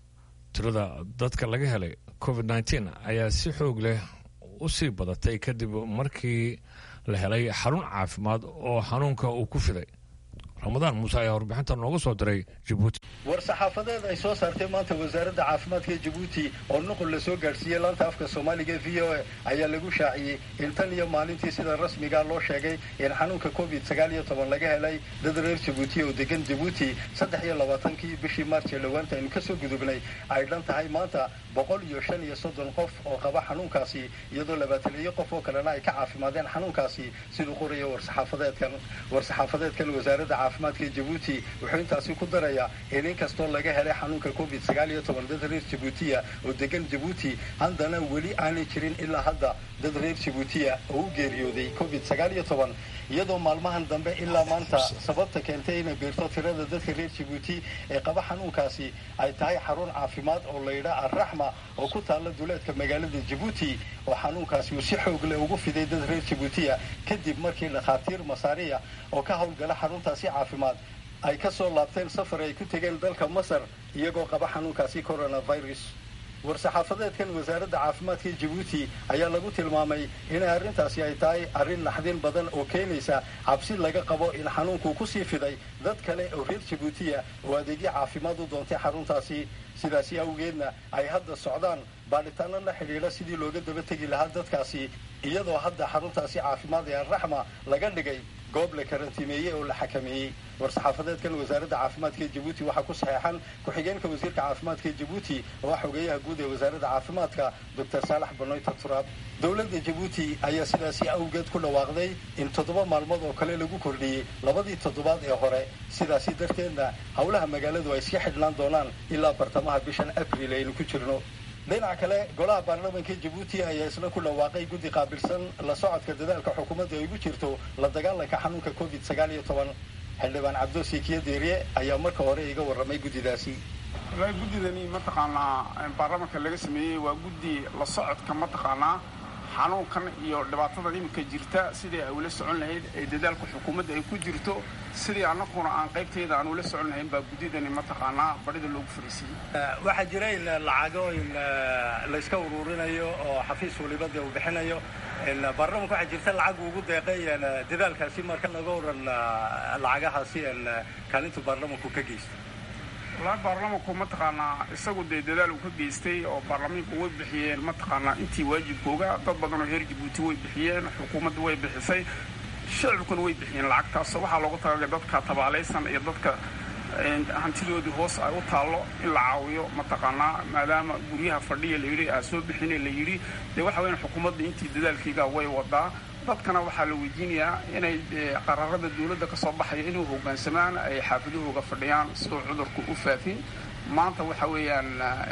tirada dadka laga helay covid -19 ayaa si xoog leh u sii badatay kadib markii la helay xarun caafimaad oo xanuunka uu ku fiday ramadaan muuse ayaa warbixinta nooga soo diray jabuuti war-saxaafadeed ay soo saartay maanta wasaaradda caafimaadka ee jabuuti oo nuqul la soo gaadhsiiyey laanta afka soomaaliga ee v o a ayaa lagu shaaciyey in tan iyo maalintii sida rasmiga loo sheegay in xanuunka covid sagaal iyo toban laga helay dad reer jabuuti oo degan jabuuti saddex iyo labaatankii bishii maarch ee dhowaanta aynu kasoo gudubnay ay dhan tahay maanta boqol iyo shan iyo soddon qof oo qaba xanuunkaasi iyadoo labaataniyo qof oo kalena ay ka caafimaadeen xanuunkaasi siduu qoraya war-saxaafadeedkan war-saxaafadeedkan wasaaradda caafimaadka ee jabuuti wuxuu intaasi ku darayaa in in kastoo laga helay xanuunka covid sagaal iyo toban dad reer jabuutiya oo degan jabuuti haddana weli aanay jirin ilaa hadda dad reer jabuutiya oo u geeriyooday covid sagaal iyo toban iyadoo maalmahan dambe ilaa maanta sababta keentay inay biirto tirada dadka reer jabuuti ee qaba xanuunkaasi ay tahay xarun caafimaad oo layidhaa alraxma oo ku taalla duleedka magaalada jabuuti oo xanuunkaasi uu si xoog leh ugu fiday dad reer jabuutiya kadib markii dhakhaatiir masaariya oo ka howlgala xaruntaasi caafimaad ay ka soo laabteen safar ay ku tegeen dalka masar iyagoo qaba xanuunkaasi coronavirus war-saxaafadeedkan wasaaradda caafimaadka jabuuti ayaa lagu tilmaamay inay arrintaasi ay tahay arrin naxdin badan oo keenaysa cabsi laga qabo in xanuunkuu kusii fiday dad kale oo reer jabuutiya oo adeegyo caafimaad u doontay xaruntaasi sidaasi awgeedna ay hadda socdaan baadhitaano la xidhiidha sidii looga daba tegi lahaa dadkaasi iyadoo hadda xaruntaasi caafimaad ee alraxma laga dhigay goob la karantiimeeyey oo la xakameeyey war-saxaafadeedkan wasaaradda caafimaadka ee jabuuti waxaa ku saxeexan ku-xigeenka wasiirka caafimaadka ee jabuuti oo ah xogeeyaha guud ee wasaaradda caafimaadka doctor saalax banoyta turaab dowladda jabuuti ayaa sidaasi awgeed ku dhawaaqday in toddoba maalmood oo kale lagu kordhiyey labadii toddobaad ee hore sidaasi darteedna howlaha magaaladu ay iska xidhnaan doonaan ilaa bartamaha bishan abril aynu ku jirno dhinaca kale golaha baarlamaanka jabuuti ayaa isna ku dhawaaqay guddi qaabilsan la socodka dadaalka xukuumadda ay ugu jirto la dagaalanka xanuunka covid sagaal iyo toban xildhibaan cabdoosi kiyo deeriye ayaa marka hore iga warramay guddidaasi walahi guddidani mataqaanaa baarlamaanka laga sameeyey waa guddi la socodka mataqaanaa xanuunkan iyo dhibaatada iminka jirta sidii ay ula socon lahayd ee dadaalka xukuumadda ay ku jirto sidii annaguna aan qaybtayda aan ula socon lahayn baa guddidani mataqaanaa badhida loogu fariisiyey waxaa jira in lacago in layska uruurinayo oo xafiis walibada uu bixinayo baarlamanka waxaa jirta lacag ugu deeqay dadaalkaasi marka laga waran lacagahaasi kaalintu baarlamanku ka geysto wallaahi baarlamanku mataqaanaa isagu dee dadaal uu ka geystay oo baarlamaanku way bixiyeen mataqaanaa intii waajibkooga dad badan oo reer jabuuti way bixiyeen xukuumaddu way bixisay shacibkuna way bixiyeen lacagtaas waxaa loogu talagalay dadka tabaalaysan iyo dadka hantidoodii hoos ay u taallo in la caawiyo mataqaanaa maadaama guryaha fadhiya layidhi aa soo bixina la yidhi dee waxa weyan xukuumadda intii dadaalkayga way wadaa dadkana waxaa la weydiinayaa inay qaraarada dawladda ka soo baxaya inay hoggaansamaan ay xaafidahooga fadhiyaan siduu cudurku u faafin maanta waxa weeyaan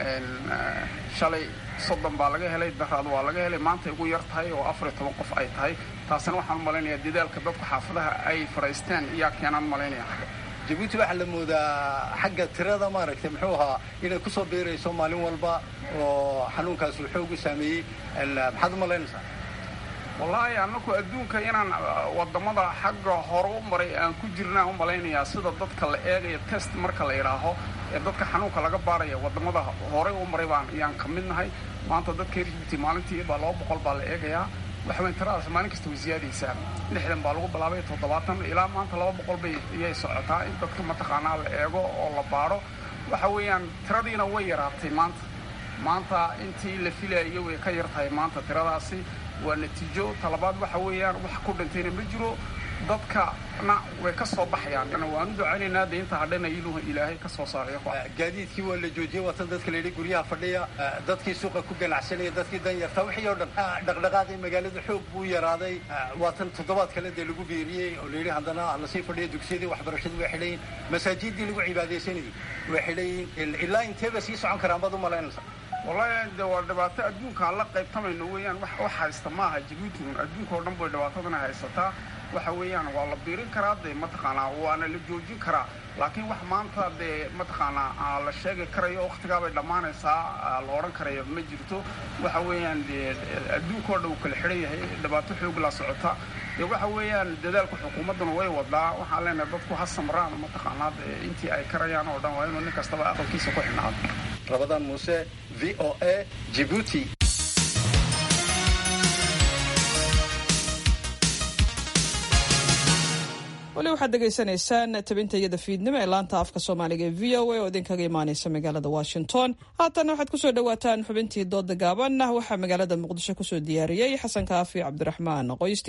shalay soddon baa laga helay daraad waa laga helay maantay ugu yar tahay oo afar iyo toban qof ay tahay taasina waxaan malaynayaa dadaalka dadka xaafadaha ay fadhaysteen iyaa keenaan malaynaya jabuuti waxaa la moodaa xagga tirada maaragtay muxuu ahaa inay kusoo biirayso maalin walba oo xanuunkaas uu xoog u saameeyey maxaad u malaynaysaa wallaahi annaku adduunka inaan wadamada xagga hore u maray aan ku jirnaan u malaynayaa sida dadka la eegaya test marka la idhaaho ee dadka xanuunka laga baaraya wadamada horey u maray baan ayaan ka mid nahay maanta dadka reer jibuuti maalintii baa laba boqol baa la eegayaa waxa weyn tiradaas maalin kasta way siyaadaysaa lixdan baa lagu bilaabay toddobaatan ilaa maanta laba boqol bay iyay socotaa in dadka mataqaanaa la eego oo la baaro waxa weeyaan tiradiina way yaraatay maanta maanta intii la filayo way ka yar tahay maanta tiradaasi waa natiijo talabaad waxa weeyaan wax ku dhintayna ma jiro dadkana way ka soo baxayaan waan u ducaynaynaa de inta hadhana iluhu ilaahay ka soo saarayo gaadiidkii waa la joojiyey waatan dadka la yidhi guryaha fadhiya dadkii suuqa ku ganacsanaya dadkii danyarta wixii oo dhan dhaqdhaqaaqii magaalada xoog buu yaraaday waatan toddobaad kale dee lagu beeriyey oo la yidhi haddana lasii fadhiya dugsiyadii waxbarashadii way xidhayin masaajiddii lagu cibaadaysanayay way xidhayin ilaa inteeba sii socon karaan baad u malaynaysa wallaahi de waa dhibaato adduunkaan la qaybtamayno weeyaan wax wax haysta maaha jabuuti adduunka oo dhan bay dhibaatadana haysataa waxa weeyaan waa la biirin karaa dee mataqaanaa waana la joojin karaa laakiin wax maanta dee mataqaanaa la sheegi karayo wakhtigaa bay dhammaanaysaa la odhan karaya ma jirto waxa weeyaan dee adduunka oo dhan uu kala xidhan yahay dhibaato xoog la socota dee waxa weeyaan dadaalka xukuumadduna way wadaa waxaan leenahay dadku ha samraan mataqaanaa dee intii ay karayaan oo dhan waa inuu nin kastaba aqalkiisa ku xidhnaado rabadaan muuse v o a jibuuti weli waxaad dhegaysanaysaan tabinta iyada fiidnimo ee laanta afka soomaaliga ee v o a oo idinkaga imaaneysa magaalada washington haatan waxaad kusoo dhawaataan xubintii dooda gaaban waxaa magaalada muqdisho kusoo diyaariyey xasan kaafi cabdiraxmaan qoyste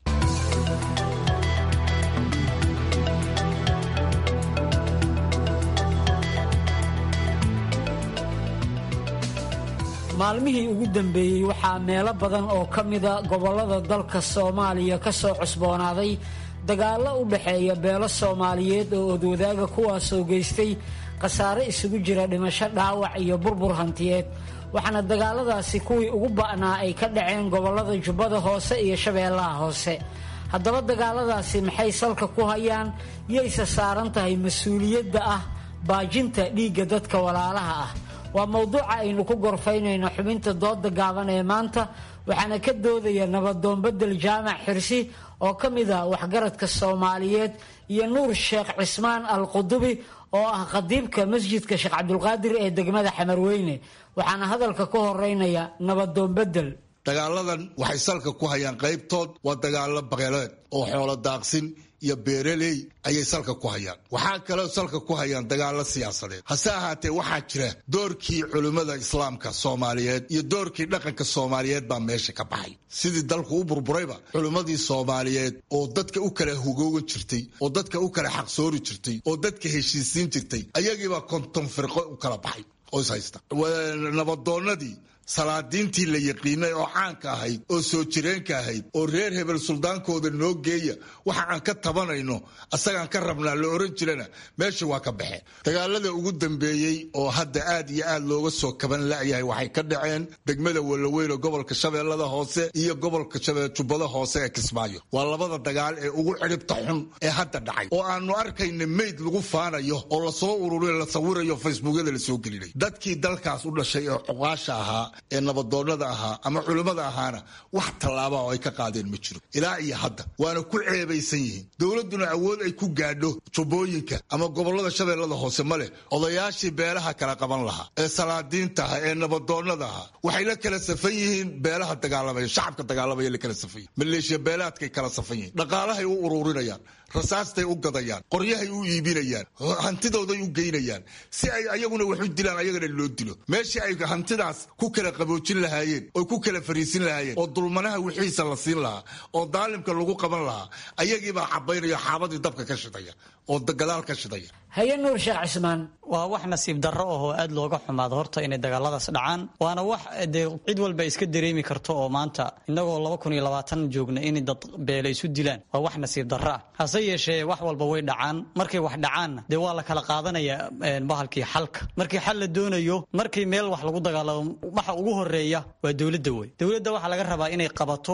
maalmihii ugu dambeeyey waxaa meelo badan oo ka mida gobollada dalka soomaaliya ka soo cusboonaaday dagaallo u dhexeeya beelo soomaaliyeed oo odwadaaga kuwaasoo geystay khasaare isugu jira dhimasho dhaawac iyo burbur hantiyeed waxaana dagaaladaasi kuwii ugu ba'naa ay ka dhaceen gobollada jubbada hoose iyo shabeellaha hoose haddaba dagaaladaasi maxay salka ku hayaan yayse saaran tahay mas-uuliyadda ah baajinta dhiigga dadka walaalaha ah waa mowduuca aynu ku gorfaynayno xubinta dooda gaaban ee maanta waxaana ka doodaya nabadoonbedel jaamac xirsi oo ka mid ah waxgaradka soomaaliyeed iyo nuur sheekh cismaan al qudubi oo ah khadiibka masjidka sheekh cabdulqaadir ee degmada xamarweyne waxaana hadalka ka horeynaya nabadoonbedel dagaaladan waxay salka ku hayaan qaybtood waa dagaalo baqeleed oo xoolo daaqsin iyo beeraley ayay salka ku hayaan waxaa kaloo salka ku hayaan dagaalo siyaasadeed hase ahaatee waxaa jira doorkii culimmada islaamka soomaaliyeed iyo doorkii dhaqanka soomaaliyeed baa meesha ka baxay sidii dalku u burburayba culimmadii soomaaliyeed oo dadka u kala hugoogan jirtay oo dadka u kala xaqsoori jirtay oo dadka heshiisiin jirtay ayagiibaa konton firqo u kala baxay oo is haysta nabadoonnadii salaadiintii la yaqiinay oo caanka ahayd oo soo jireenka ahayd oo reer hebel suldaankooda noo geeya waxa aan ka tabanayno asagaan ka rabnaa la oran jirana meesha waa ka baxeen dagaalada ugu dambeeyey oo hadda aad iyo aad looga soo kaban la'yahay waxay ka dhaceen degmada walaweyn gobolka shabeellada hoose iyo gobolka jubbada hoose ee kismaayo waa labada dagaal ee ugu cidhibta xun ee hadda dhacay oo aanu arkayna meyd lagu faanayo oo lasoo ururiyo la sawirayo facebookyada lasoo gelinay dadkii dalkaas u dhashay ee cuqaasha ahaa ee nabadoonnada ahaa ama culimmada ahaana wax tallaaba oo ay ka qaadeen ma jiro ilaa iyo hadda waana ku ceebaysan yihiin dowladduna awood ay ku gaadho jubbooyinka ama gobollada shabeellada hoose ma leh odayaashii beelaha kala qaban lahaa ee salaadiinta aha ee nabadoonnada ahaa waxay la kala safan yihiin beelaha dagaalamaya shacabka dagaalamaya la kala safan yihin maleeshiya beelaadkay kala safan yihiin dhaqaalahay u uruurinayaan rasaastay u gadayaan qoryahay u iibinayaan hantidooday u geynayaan si ay ayaguna wax u dilaan ayagana loo dilo meeshii ay hantidaas ku kala qaboojin lahaayeen oo ku kala fariisin lahaayeen oo dulmanaha wixiisa la siin lahaa oo daalimka lagu qaban lahaa ayagiibaa cabaynaya xaabadii dabka ka shidaya oo gadaal ka shidaya haye nuur sheekh cismaan waa wax nasiib darro ahoo aad looga xumaado horta inay dagaaladaas dhacaan waana wax dee cid walba iska dareemi karto oo maanta innagoo laba kun iyo labaatan joogna inay dad beela isu dilaan waa wax nasiib darro ah hase yeeshee wax walba way dhacaan markay wax dhacaanna dee waa la kala qaadanaya bahalkii xalka markii xal la doonayo markii meel wax lagu dagaalamo waxa ugu horeeya waa dowladda wey dowladda waxaa laga rabaa inay qabato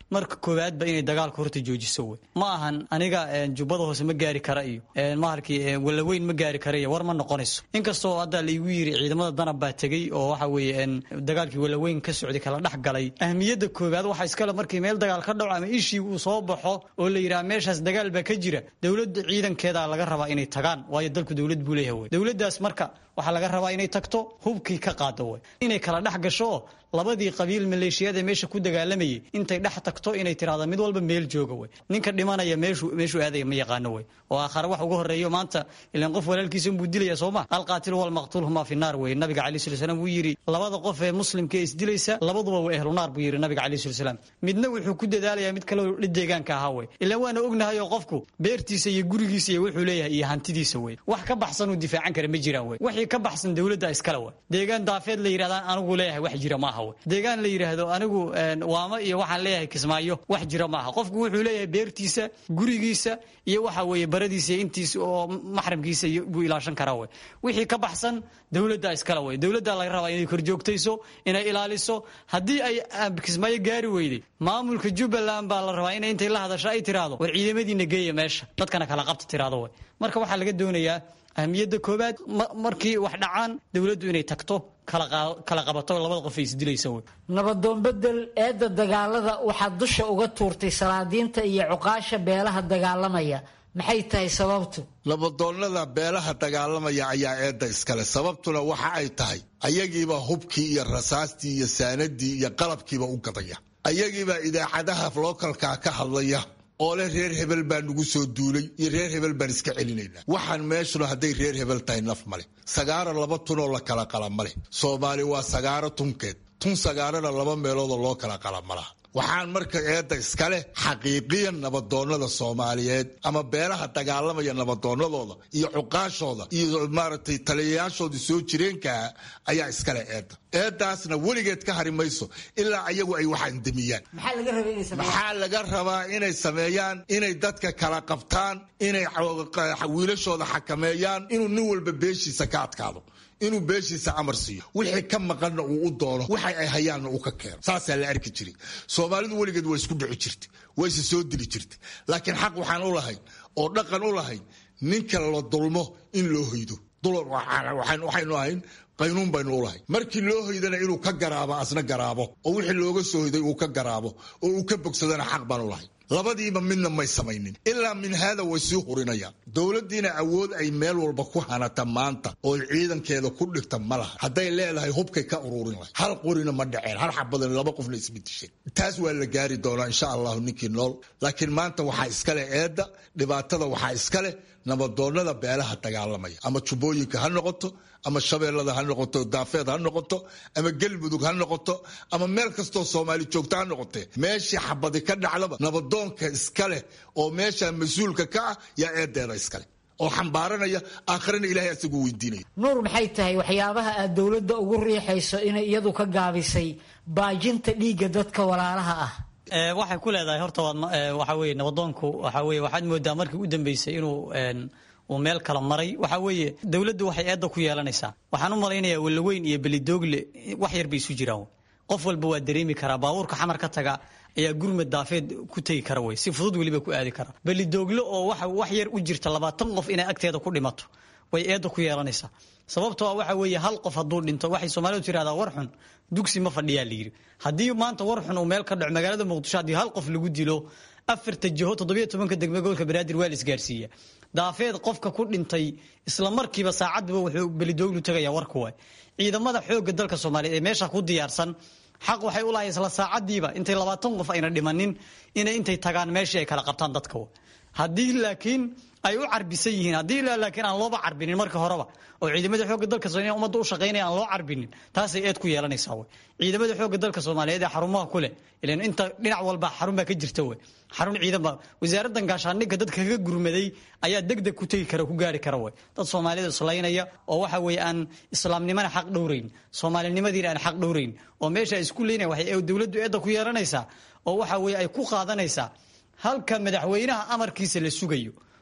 marka koowaadba inay dagaalka horta joojiso wey ma ahan aniga jubbada hoose ma gaari kara iyo mahalkii walaweyn ma gaari kara iyo war ma noqonayso inkastoo hadda laigu yiri ciidamada danab baa tegey oo waxa weeye dagaalkii walaweyn ka socday kala dhex galay ahmiyadda koowaad waxa iskale markii meel dagaal ka dhaco ama ishii uu soo baxo oo la yidhaha meeshaas dagaal baa ka jira dowladda ciidankeeda laga rabaa inay tagaan waayo dalku dowlad buu leeyahay wey dowladdaas marka waxaa laga rabaa inay tagto hubkii ka qaado wey inay kala dhex gasho oo labadii qabiil maleeshiyada meesha ku dagaalamayay intay dhex tagto inay tiraahdo mid walba meel jooga wey ninka dhimanaya meeshuu meeshuu aadaya ma yaqaano wey oo aakhare wax uga horeeyo maanta ilaan qof walaalkiisa unbuu dilaya soo ma alqaatilu walmaqtuul humaa fi naar wey nabiga calayhi salatu salaam wuu yidhi labada qof ee muslimka ee isdilaysa labaduba waa ehlu naar buu yidhi nabiga calayhi salatu salaam midna wuxuu ku dadaalayaa mid kale oo deegaanka ahaa wey ilaan waana ognahay oo qofku beertiisa iyo gurigiisa iyo wuxuu leeyahay iyo hantidiisa wey wax ka baxsan uu difaacan kara ma jiraan wey wixii ka baxsan dowladda iskale wey deegaan daafeed la yidhahdaan anigu leeyahay wax jira maaha wey deegaan la yidhaahdo anigu waamo iyo waxaan leeyahay kismaayo wax jira maaha qofku wuxuu leeyahay beertiisa gurigiisa iyo waxa weeye baradiisa iyo intiisa oo maxramkiisa buu ilaashan karaa wey wixii ka baxsan dowladda iskale wey dowladda laga rabaa inay korjoogtayso inay ilaaliso haddii ay kismaayo gaari weyday maamulka jubbaland baa la rabaa inay intay la hadasho ay tiraahdo war ciidamadiina geeya meesha dadkana kala qabta tiraahdo wey marka waxaa laga doonayaa ahmiyadda koowaad markii wax dhacaan dowladdu inay tagto kala qabato labada qof ay isdilaysa wey nabadoon bedel eedda dagaalada waxaad dusha uga tuurtay salaadiinta iyo cuqaasha beelaha dagaalamaya maxay tahay sababtu nabadoonnada beelaha dagaalamaya ayaa eedda iskale sababtuna waxa ay tahay ayagiiba hubkii iyo rasaastii iyo saanadii iyo qalabkiiba u gadaya ayagiibaa idaacadaha lookalkaa ka hadlaya oo leh reer hebel baa nagu soo duulay iyo reer hebel baan iska celinaynaa waxaan meeshuna hadday reer hebel tahay naf male sagaaro laba tunoo la kala qala ma leh soomaali waa sagaaro tunkeed tun sagaarana laba meeloodoo loo kala qala ma laha waxaan marka eedda iskaleh xaqiiqiyan nabadoonnada soomaaliyeed ama beelaha dagaalamaya nabadoonnadooda iyo cuqaashooda iyo maaragtay taliyayaashooda soo jireenkaa ayaa iskale eedda eeddaasna weligeed ka hari mayso ilaa ayagu ay wax andamiyaan maxaa laga rabaa inay sameeyaan inay dadka kala qabtaan inay wiilashooda xakameeyaan inuu nin walba beeshiisa ka adkaado inuu beeshiisa amar siiyo wixii ka maqanna uu u doono waxa ay hayaanna uu ka keeno saasaa la arki jiray soomaalidu weligeed waa isku dhici jirtay wayse soo dili jirtay laakiin xaq waxaan u lahayn oo dhaqan u lahayn ninka la dulmo in loo hoydo waxaynu ahayn qaynuun baynu u lahayn markii loo hoydana inuu ka garaabo asna garaabo oo wixii looga soo hoyday uu ka garaabo oo uu ka bogsadana xaq baan u lahayn labadiiba midna may samaynin ilaa min haada way sii hurinayaan dowladdiina awood ay meel walba ku hanata maanta oo ciidankeeda ku dhigta ma laha hadday leedahay hubkay ka ururin lahay hal qorina ma dhaceen hal xabadan laba qofna isma disheen taas waa la gaari doonaa insha allahu ninkii nool laakiin maanta waxaa iskale eedda dhibaatada waxaa iskaleh nabadoonnada beelaha dagaalamaya ama jubbooyinka ha noqoto ama shabeellada ha noqoto daafeed ha noqoto ama gelmudug ha noqoto ama meel kastoo soomaali joogta ha noqotee meeshii xabadi ka dhacdaba nabadoonka iska leh oo meesha mas-uulka ka ah yaa eedeeda iskaleh oo xambaaranaya aakharana ilahay asagu weydiinaya nuur maxay tahay waxyaabaha aad dowladda ugu riixayso inay iyadu ka gaabisay baajinta dhiigga dadka walaalaha ah waxay ku leedahay horta waxa weye nabadoonku waxa weye waxaad moodaa markii u dambeysay inuu uu meel kala maray waxa weeye dowladdu waxay eedda ku yeelanaysaa waxaan u malaynayaa walaweyn iyo belidoogle wax yar bay isu jiraan qof walba waa dareemi karaa baabuurka xamar ka taga ayaa gurmad daafeed ku tegi kara wey si fudud weliba ku aadi kara belidoogle oo wax yar u jirta labaatan qof inay agteeda ku dhimato way eedda ku yeelanaysaa sababtoo waxa weeye hal qof hadduu dhinto waxay soomaalidu tirahdaa war xun dugsi ma fadhiyaa la yidhi haddii maanta war xun uu meel ka dhaco magaalada muqdisho haddii hal qof lagu dilo afarta jiho toddobiyo tobanka degme gobolka banaadir waa la isgaarsiiya daafeed qofka ku dhintay isla markiiba saacadduba wuxuu belidooglu tegaya warku waay ciidamada xoogga dalka soomaaliyeed ee meesha ku diyaarsan xaq waxay u lahay isla saacadiiba intay labaatan qof ayna dhimanin inay intay tagaan meeshii ay kala qabtaan dadka haddii laakiin ay u carbisan yihiin haddii laakiin aan looba carbinin marka horeba oo ciidamada xoogga dalka soomaaliyeed ummadda u shaqaynaya aan loo carbinin taasay eed ku yeelanaysaa wey ciidamada xoogga dalka soomaaliyeed ee xarumaha ku leh ilan inta dhinac walba xarun baa ka jirta wey xarun ciidan baa wasaaraddan gaashaandhigga dadka kaga gurmaday ayaa deg deg ku tegi kara ku gaari kara wey dad soomaalida islaynaya oo waxa weeye aan islaamnimana xaq dhowrayn soomaalinimadiina aan xaq dhowrayn oo meesha ay isku leynaya waxay dowladdu eedda ku yeelanaysaa oo waxa weeye ay ku qaadanaysaa halka madaxweynaha amarkiisa la sugayo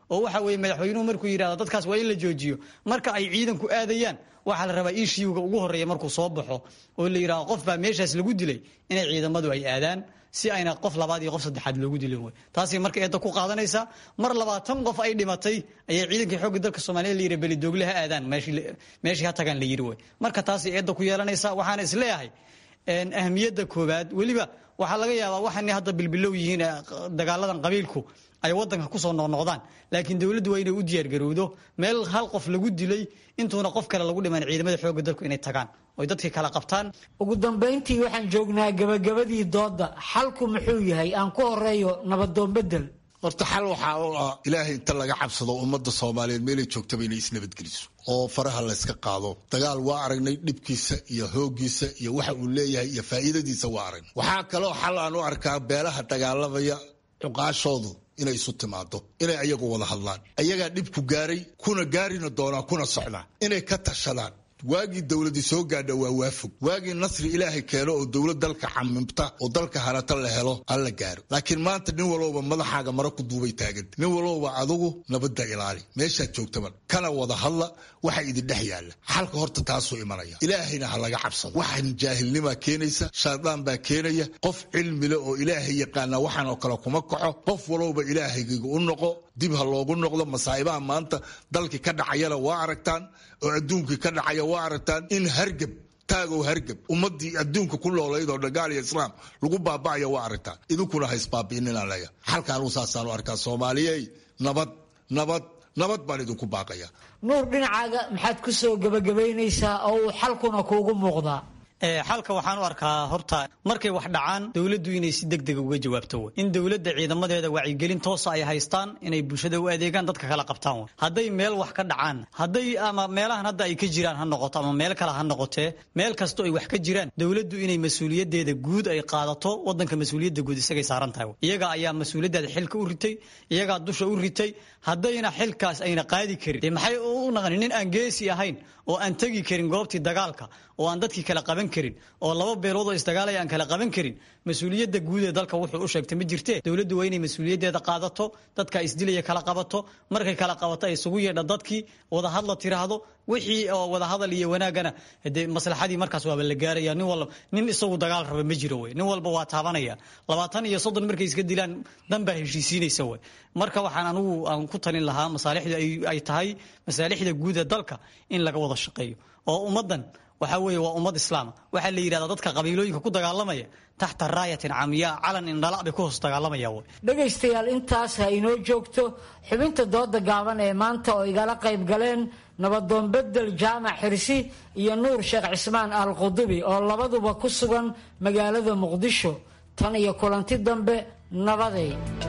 oo waxa weeye madaxweynuhu markuu yidhahdo dadkaas waa in la joojiyo marka ay ciidanku aadayaan waxaa la rabaa ishiuga ugu horreeya markuu soo baxo oo la yidhahdo qof baa meeshaas lagu dilay inay ciidamadu ay aadaan si ayna qof labaad iyo qof saddexaad loogu dilin wey taasay marka eedda ku qaadanaysaa mar labaatan qof ay dhimatay ayay ciidankii xoogga dalka soomaaliya la yidhi belidoogle ha aadaan meeshii ha tagaan la yidhi wey marka taasay eedda ku yeelanaysaa waxaana isleeyahay ahmiyadda koowaad weliba waxaa laga yaabaa waxaana hadda bilbilow yihiin dagaaladan qabiilku ay wadanka kusoo noqnoqdaan laakiin dowladdu waa inay u diyaargarowdo meel hal qof lagu dilay intuuna qof kale lagu dhiman ciidamada xoogga dalku inay tagaan oy dadkii kala qabtaan ugu dambayntii waxaan joognaa gabagabadii doodda xalku muxuu yahay aan ku horeeyo nabadoon bedel horta xal waxaa u ah ilaahay inta laga cabsado ummadda soomaaliyeed meelay joogtaba inay isnabadgeliso oo faraha layska qaado dagaal waa aragnay dhibkiisa iyo hooggiisa iyo waxa uu leeyahay iyo faa'iidadiisa waa aragnay waxaa kaloo xal aan u arkaa beelaha dagaalamaya cuqaashoodu inay isu timaado inay ayagu wada hadlaan ayagaa dhibku gaaray kuna gaarina doonaa kuna socdaa inay ka tashadaan waagii dowladii soo gaadha waa waafog waagii nasri ilaahay keeno oo dowlad dalka camimta oo dalka harata la helo alla gaaro laakiin maanta nin walowba madaxaaga mara ku duubay taaganta nin walowba adugu nabadda ilaali meeshaad joogtaba kana wada hadla waxa idin dhex yaalla xalka horta taasuu imanaya ilaahayna ha laga cabsado waxaan jaahilnimaa keenaysa shaydaan baa keenaya qof cilmile oo ilaahay yaqaana waxaan oo kale kuma kaco qof walowba ilaahaygiga u noqo dib ha loogu noqdo masaa'ibaha maanta dalkii ka dhacayana waa aragtaan oo adduunkii ka dhacaya waa aragtaan in hargab taagow hargab ummadii adduunka ku noolayd oo dhagaal iyo islaam lagu baaba'aya waa aragtaan idinkuna ha isbaabi'ininaan leeya xalkaan uu saasaan u arkaa soomaaliyey nabad nabad nabad baan idinku baaqaya nuur dhinacaaga maxaad ku soo gebagabaynaysaa oo uu xalkuna kuugu muuqdaa xalka waxaan u arkaa horta markay wax dhacaan dowladdu inay si degdega uga jawaabto wey in dowladda ciidamadeeda wacyigelin toosa ay haystaan inay bulshada u adeegaan dadka kala qabtaan wey hadday meel wax ka dhacaan hadday ama meelahan hadda ay ka jiraan ha noqoto ama meel kale ha noqotee meel kastoo ay wax ka jiraan dowladdu inay mas-uuliyadeeda guud ay qaadato wadanka mas-uuliyadda guud isagay saaran tahay iyaga ayaa mas-uuliyaddeeda xilka u ritay iyagaa dusha u ritay haddayna xilkaas ayna qaadi karin dee maxay u naqanin nin aan geesi ahayn oo aan tegi karin goobtii dagaalka oo aan dadkii kala qaban karin oo laba beelood oo isdagaalaya aan kala qaban karin mas-uuliyadda guud ee dalka wuxuu u sheegtay ma jirte dowladdu waa inay mas-uuliyaddeeda qaadato dadka isdilaya kala qabato markay kala qabato ay isugu yeedha dadkii wadahadla tiraahdo wixii oo wadahadal iyo wanaagana dee maslaxadii markaas waaba la gaaraya nin walba nin isagu dagaal raba ma jiro wey nin walba waa taabanaya labaatan iyo soddon markay iska dilaan dan baa heshiisiinaysa wey marka waxaan anugu aan ku talin lahaa masaalixda ay tahay masaalixda guud ee dalka in laga wada shaqeeyo oo ummaddan waxaa weeye waa ummad islaama waxaa la yidhahdaa dadka qabiilooyinka ku dagaalamaya taxta raayatin camiyaa calan indhala bay ku hoos dagaalamaya wey dhegaystayaal intaas ha inoo joogto xubinta dooda gaaban ee maanta oo igala qayb galeen nabadoon bedel jaamac xirsi iyo nuur sheekh cismaan al qudubi oo labaduba ku sugan magaalada muqdisho tan iyo kulanti dambe nabaday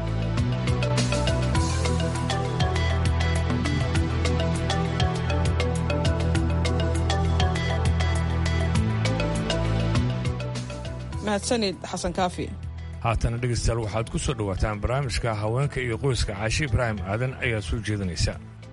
mahadsanid xasan kaafi haatana dhegaystayaal waxaad ku soo dhowaataan barnaamijka haweenka iyo qoyska caashi ibraahim aadan ayaa soo jeedinaysa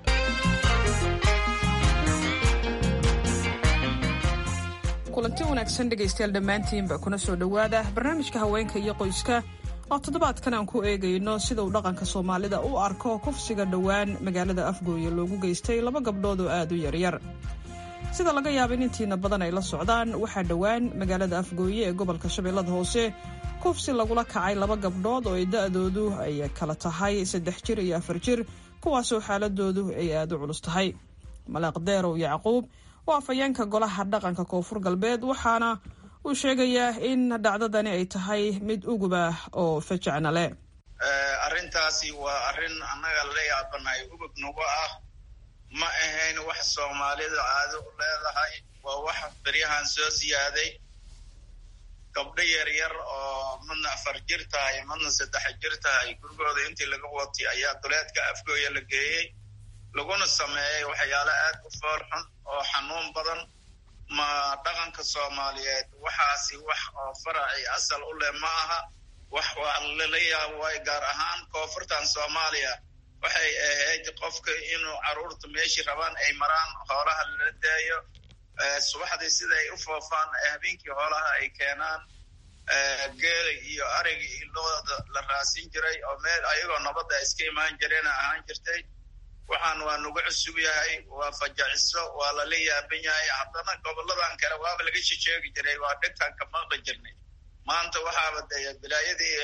kulanti wanaagsan dhegaystayaal dhammaantiinba kuna soo dhowaada barnaamijka haweenka iyo qoyska oo toddobaadkan aan ku eegayno sida uu dhaqanka soomaalida u arko kufsiga dhowaan magaalada afgooye loogu geystay laba gabdhood oo aad u yaryar sida laga yaaba in intiina badan ay la socdaan waxaa dhowaan magaalada afgooye ee gobolka shabeellada hoose kufsi lagula kacay laba gabdhood oo ay da'doodu ay kala tahay saddex jir iyo afar jir kuwaasoo xaaladoodu ay aad u culus tahay malaaq deerow yacquub waa afayeenka golaha dhaqanka koonfur galbeed waxaana uu sheegayaa in dhacdadani ay tahay mid uguba oo fajacna leh arrintaasi waa arrin annaga la yaabanahay ugub nagu ah ma ahayn wax soomaalida caado u leedahay waa wax beryahan soo siyaaday gabdho yaryar oo madna afar jir tahay madna saddex jir tahay gurigooda intii laga watay ayaa duleedka afgooya la geeyey laguna sameeyey waxyaalo aad u fool xun oo xanuun badan ma dhaqanka soomaaliyeed waxaasi wax oo faraci asal u leh ma aha wax waa lala yaabo waay gaar ahaan koonfurtan soomaaliya waxay ahayd qofka inuu caruurta meeshii rabaan ay maraan hoolaha lala daayo subaxdii siday u foofaan habeenkii hoolaha ay keenaan geela iyo ariga iyo looda la raasin jiray oo meel ayagoo nabadda iska imaan jireen ahaan jirtay waxaan waa nagu cusub yahay waa fajaciso waa lala yaaban yahay haddana goboladan kale waaba laga shisheegi jiray waa dhegtaan ka maqli jirnay maanta waxaaba dee bilaayadii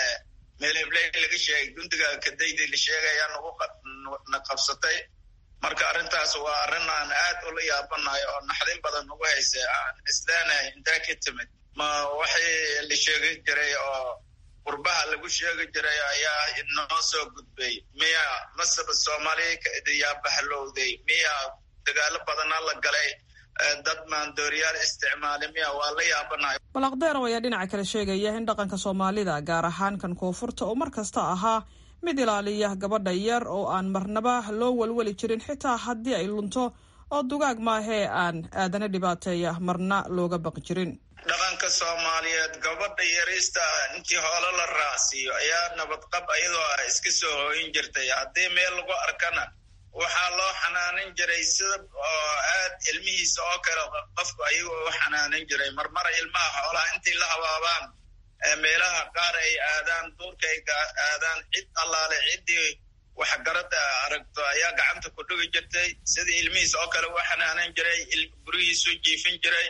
meel hebley laga sheegay gundiga kadaydii la sheegaya nagu na qabsatay marka arrintaas waa arrin aan aad ula yaabanahay oo naxdin badan nagu haysa aan isleenahay intaa ka timid ma waxay la sheegi jiray oo qurbaha lagu sheegi jiray ayaa inoo soo gudbay miya masaba soomaaliya yaa bahlowday miya dagaalo badana la galay dad maandooriyaal isticmaali miya waa la yaabanahay balaqdeerow ayaa dhinaca kale sheegaya in dhaqanka soomaalida gaar ahaan kan koonfurta oo mar kasta ahaa mid ilaaliya gabadha yar oo aan marnaba loo welweli jirin xitaa haddii ay lunto oo dugaag maahee aan aadana dhibaateeya marna looga baqi jirin dhaqanka soomaaliyeed gabadha yariista intii hoolo la raacsiiyo ayaa nabadqab iyadoo ah iska soo hooyin jirtay haddii meel lagu arkana waxaa loo xanaanin jiray sida oo aad ilmihiisa oo kale qofku ayagoo u xanaanin jiray marmara ilmaha xoolaha intii la habaabaan meelaha qaar ay aadaan duurka ay aadaan cid allaale ciddii waxgarada aragto ayaa gacanta ku dhigi jirtay sidii ilmihiisa oo kale u xanaanin jiray gurihiisu jiifin jiray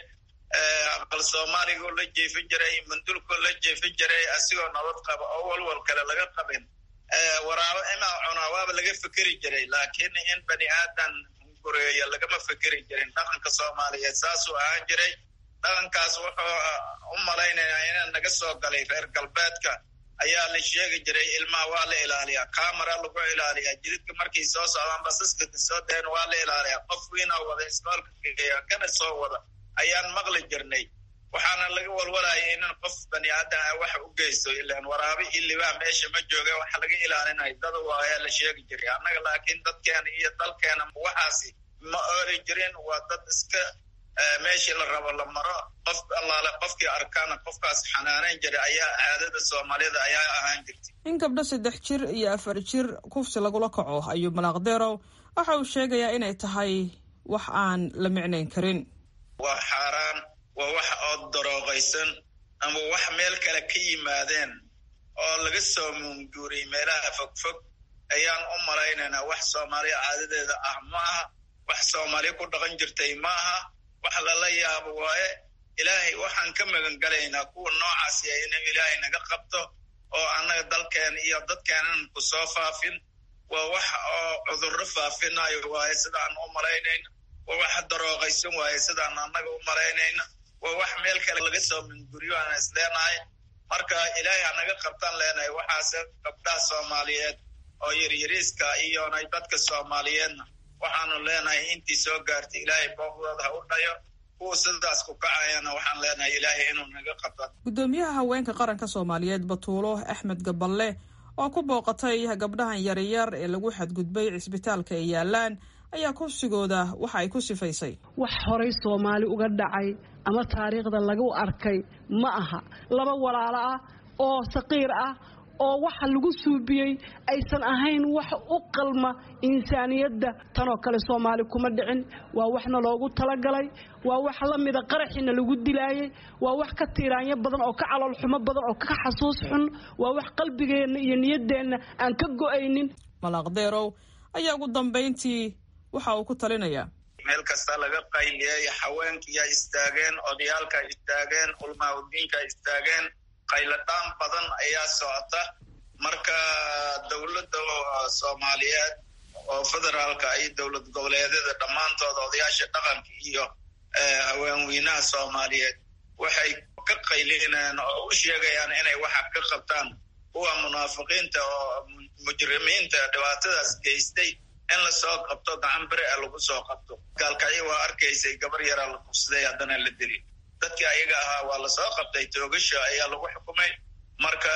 aqal soomaaligu la jiifin jiray mandulku la jiifin jiray asigoo nabad qaba oo walwal kale laga qabin waraabo imaa cunaa waaba laga fekeri jiray laakiin in bani aadan gureeyo lagama fekeri jirin dhaqanka soomaaliyeed saasuu ahaan jiray dhaqankaas wuxuu u malaynayaa inaa naga soo galay reer galbeedka ayaa la sheegi jiray ilmaha waa la ilaaliyaa camera lagu ilaaliyaa jididka markay soo socdaan basaska soo daen waa la ilaaliyaa qof wiina wada iskoolka geeya kana soo wada ayaan maqli jirnay waxaana laga walwalaya inan qof bani aadan ah wax u geysto ilaan waraabe iyo libaa meesha ma jooga waxa laga ilaalinayo dada waayaa la sheegi jiray annaga laakiin dadkeena iyo dalkeena waxaasi ma ooli jirin waa dad iska meeshii la rabo la maro qof allaale qofkii arkaana qofkaas xanaaneyn jiray ayaa caadada soomaalida ayaa ahaan jirtay in gabdho saddex jir iyo afar jir kufsi lagula kaco ayuu malaaqdeerow waxa uu sheegayaa inay tahay wax aan la micnayn karin waa xaaraan waa wax oo darooqaysan ama wax meel kale ka yimaadeen oo laga soo muunguuriyey meelaha fogfog ayaan u malaynaynaa wax soomaaliya caadadeeda ah ma aha wax soomaaliya ku dhaqan jirtay ma aha wax lala yaabo waaye ilaahay waxaan ka magan galaynaa kuwa noocaasi inuu ilaahay naga qabto oo annaga dalkeena iyo dadkeenan ku soo faafin waa wax oo cudurro faafinayo waaye sidaan u malaynayno waa wax darooqaysan waaye sidaan annaga u malaynayno waa wax meel kale laga soo minguriyo aan isleenahay marka ilaahay hanaga qabtaan leenahay waxaase gabdhaha soomaaliyeed oo yaryariiska iyona dadka soomaaliyeedna waxaanu leenahay intii soo gaartay ilaahay booqdooda ha u dhayo kuwa sidaas ku kacayana waxaan leenahay ilaahay inuu naga qabta guddoomiyaha haweenka qaranka soomaaliyeed batuulo axmed gaballe oo ku booqatay gabdhahan yaryar ee lagu xadgudbay cisbitaalka ay yaalaan ayaa kufsigooda waxa ay ku sifaysay wax horay soomaali uga dhacay ama taariikhda lagu arkay ma aha laba walaalo ah oo saqiir ah oo waxa lagu suubiyey aysan ahayn wax u qalma insaaniyadda tanoo kale soomaali kuma dhicin waa waxna loogu talagalay waa wax la mida qaraxiina lagu dilaayay waa wax ka tiiraanyo badan oo ka calool xumo badan oo ka xasuus xun waa wax qalbigeenna iyo niyaddeenna aan ka go'aynin malaaqdeerow ayaa ugu dambayntii waxa uu ku talinayaa meel kasta laga qayliyay haweenkiyaa istaageen odayaalka istaageen ulmaaudiinka istaageen qayladhaan badan ayaa socota marka dowladda soomaaliyeed oo federaalka iyo dowlad goboleedyada dhammaantooda odayaasha dhaqanka iyo haweenweynaha soomaaliyeed waxay ka qaylinayaan oo u sheegayaan inay waxa ka qabtaan kuwa munaafiqiinta oo mujrimiinta dhibaatadaas geystay in lasoo qabto gacan bere a lagu soo qabto gaalkacyo waa arkaysay gabar yaraa la kufsaday haddana la dili dadkii ayaga ahaa waa lasoo qabtay toogasha ayaa lagu xukumay marka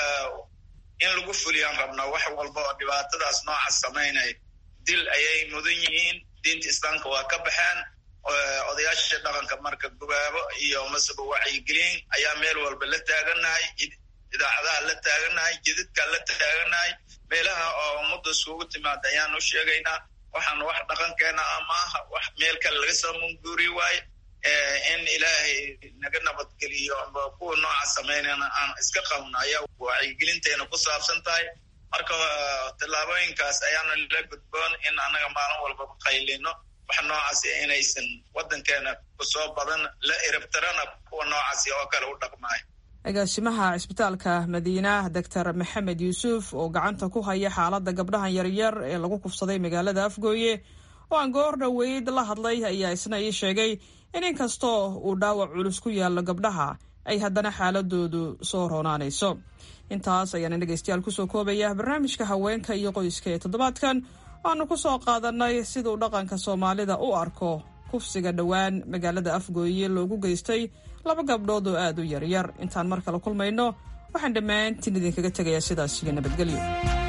in lagu fuliyaan rabnaa wax walba oo dhibaatadaas nooca samaynaya dil ayay mudan yihiin diinta islaamka waa ka baxeen odayaasha dhaqanka marka gubaabo iyo masaba wacyigelin ayaa meel walba la taaganahay idaacadaha la taaganahay jididka la taaganahay meelaha oo ummadda iskugu timaada ayaan u sheegaynaa waxaan wax dhaqankeena ama aha wax meel kale laga soo munguuri waaye in ilaahay naga nabadgeliyo amba kuwa nooca samaynana aan iska qabno ayaa wacyigelinteena ku saabsan tahay marka tallaabooyinkaas ayaana la gudboon in annaga maalin walbaba qaylino wax noocaasi inaysan waddankeena kusoo badan la iribtirana kuwa noocaasi oo kale u dhaqmaayo agaasimaha cisbitaalka madiina doctor maxamed yuusuf oo gacanta ku haya xaaladda gabdhahan yaryar ee lagu kufsaday magaalada afgooye oo aan goor dhoweyd la hadlay ayaa isna ii sheegay in inkastoo uu dhaawac culus ku yaallo gabdhaha ay haddana xaaladoodu soo roonaanayso intaas ayaana dhegaystayaal kusoo koobaya barnaamijka haweenka iyo qoyska ee toddobaadkan waanu ku soo qaadanay siduu dhaqanka soomaalida u arko kufsiga dhowaan magaalada afgooye loogu geystay laba gabdhood oo aad u yaryar intaan mar kale kulmayno waxaan dhammaantiin idinkaga tegayaa sidaas iyo nabadgelyo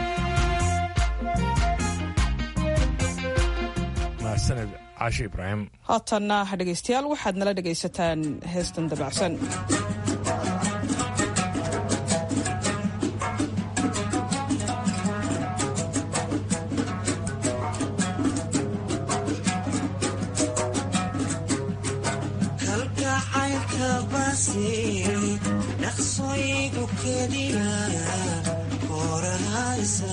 mahadsaned caashi ibraahim haatanna dhegaystayaal waxaad nala dhegaysataan heestan dabacsan dhaqsoygu kediya horahaysa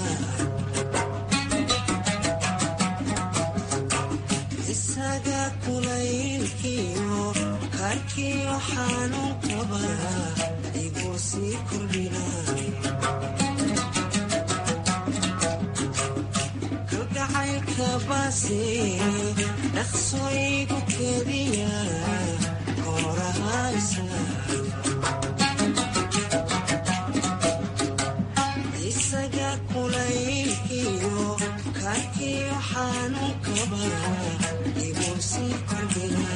isaga kulaylkiyo karkiyo xanuun qaba igu sii kordhina kalgacaylka basi dhaqsoygu kediya horahaysa isaga kulaylkiyo karkiyo xanuun qaba igu sii kordhina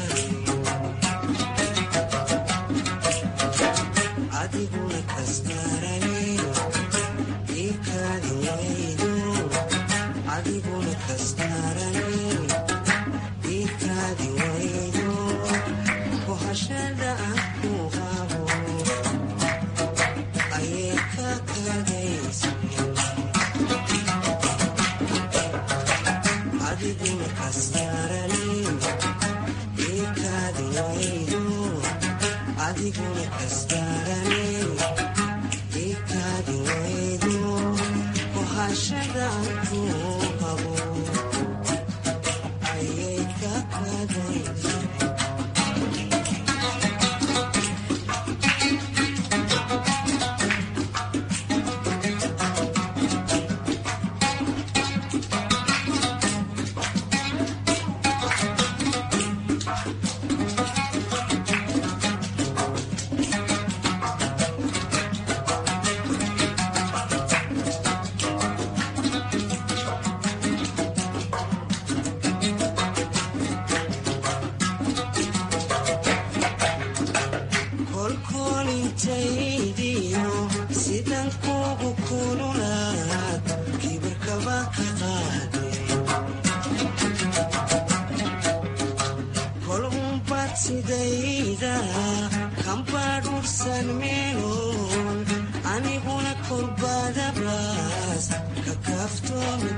adiguna kastarane ikaadi waydo adiguna kastarane ikaadi waydo kohashada aan ku qabo ayay ka kadaysa adiguna kastarane ikaadi waydo adiguna kastarane ikaadi waydo kohashada aan ku qabo ayay ka kadaysa kolkolintaydiyo sidan kugu kululaad kibirkaba ka qaade kol unbad sidayda kambadhursan meeloon aniguna kolbadabaas ka kaaftoomi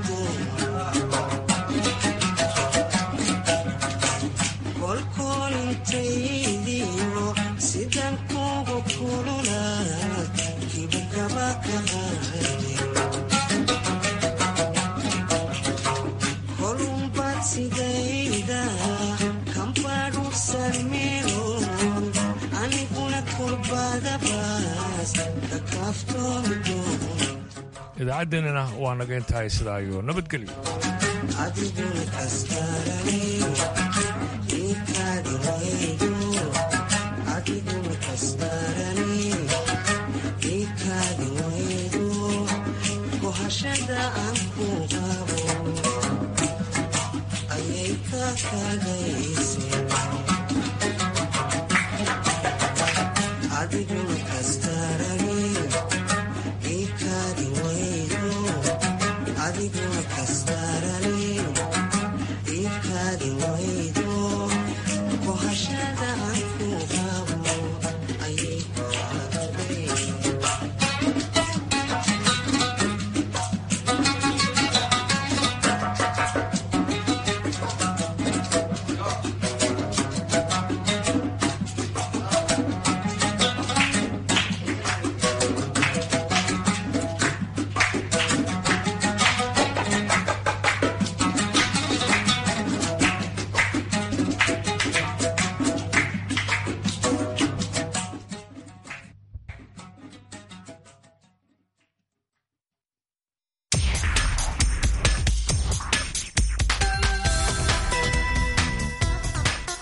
kolkolintaydiyo sidan kugu kululaad kibirkaba ka qaade kolunbad sidayda kambadhursan meeloon aniguna kolbadabaas ka kaaftoomi idaacaddeenana waa naga intahay sidaa iyo nabadgelyo adiguna kastarane ikaadi waydo adiguna kastarane ikaadi waydo kohashada aan ku qabo ayay ka kadayse adiguna kastarane ikaadi waydo adiguna kastarane ikaadi waydo kohashada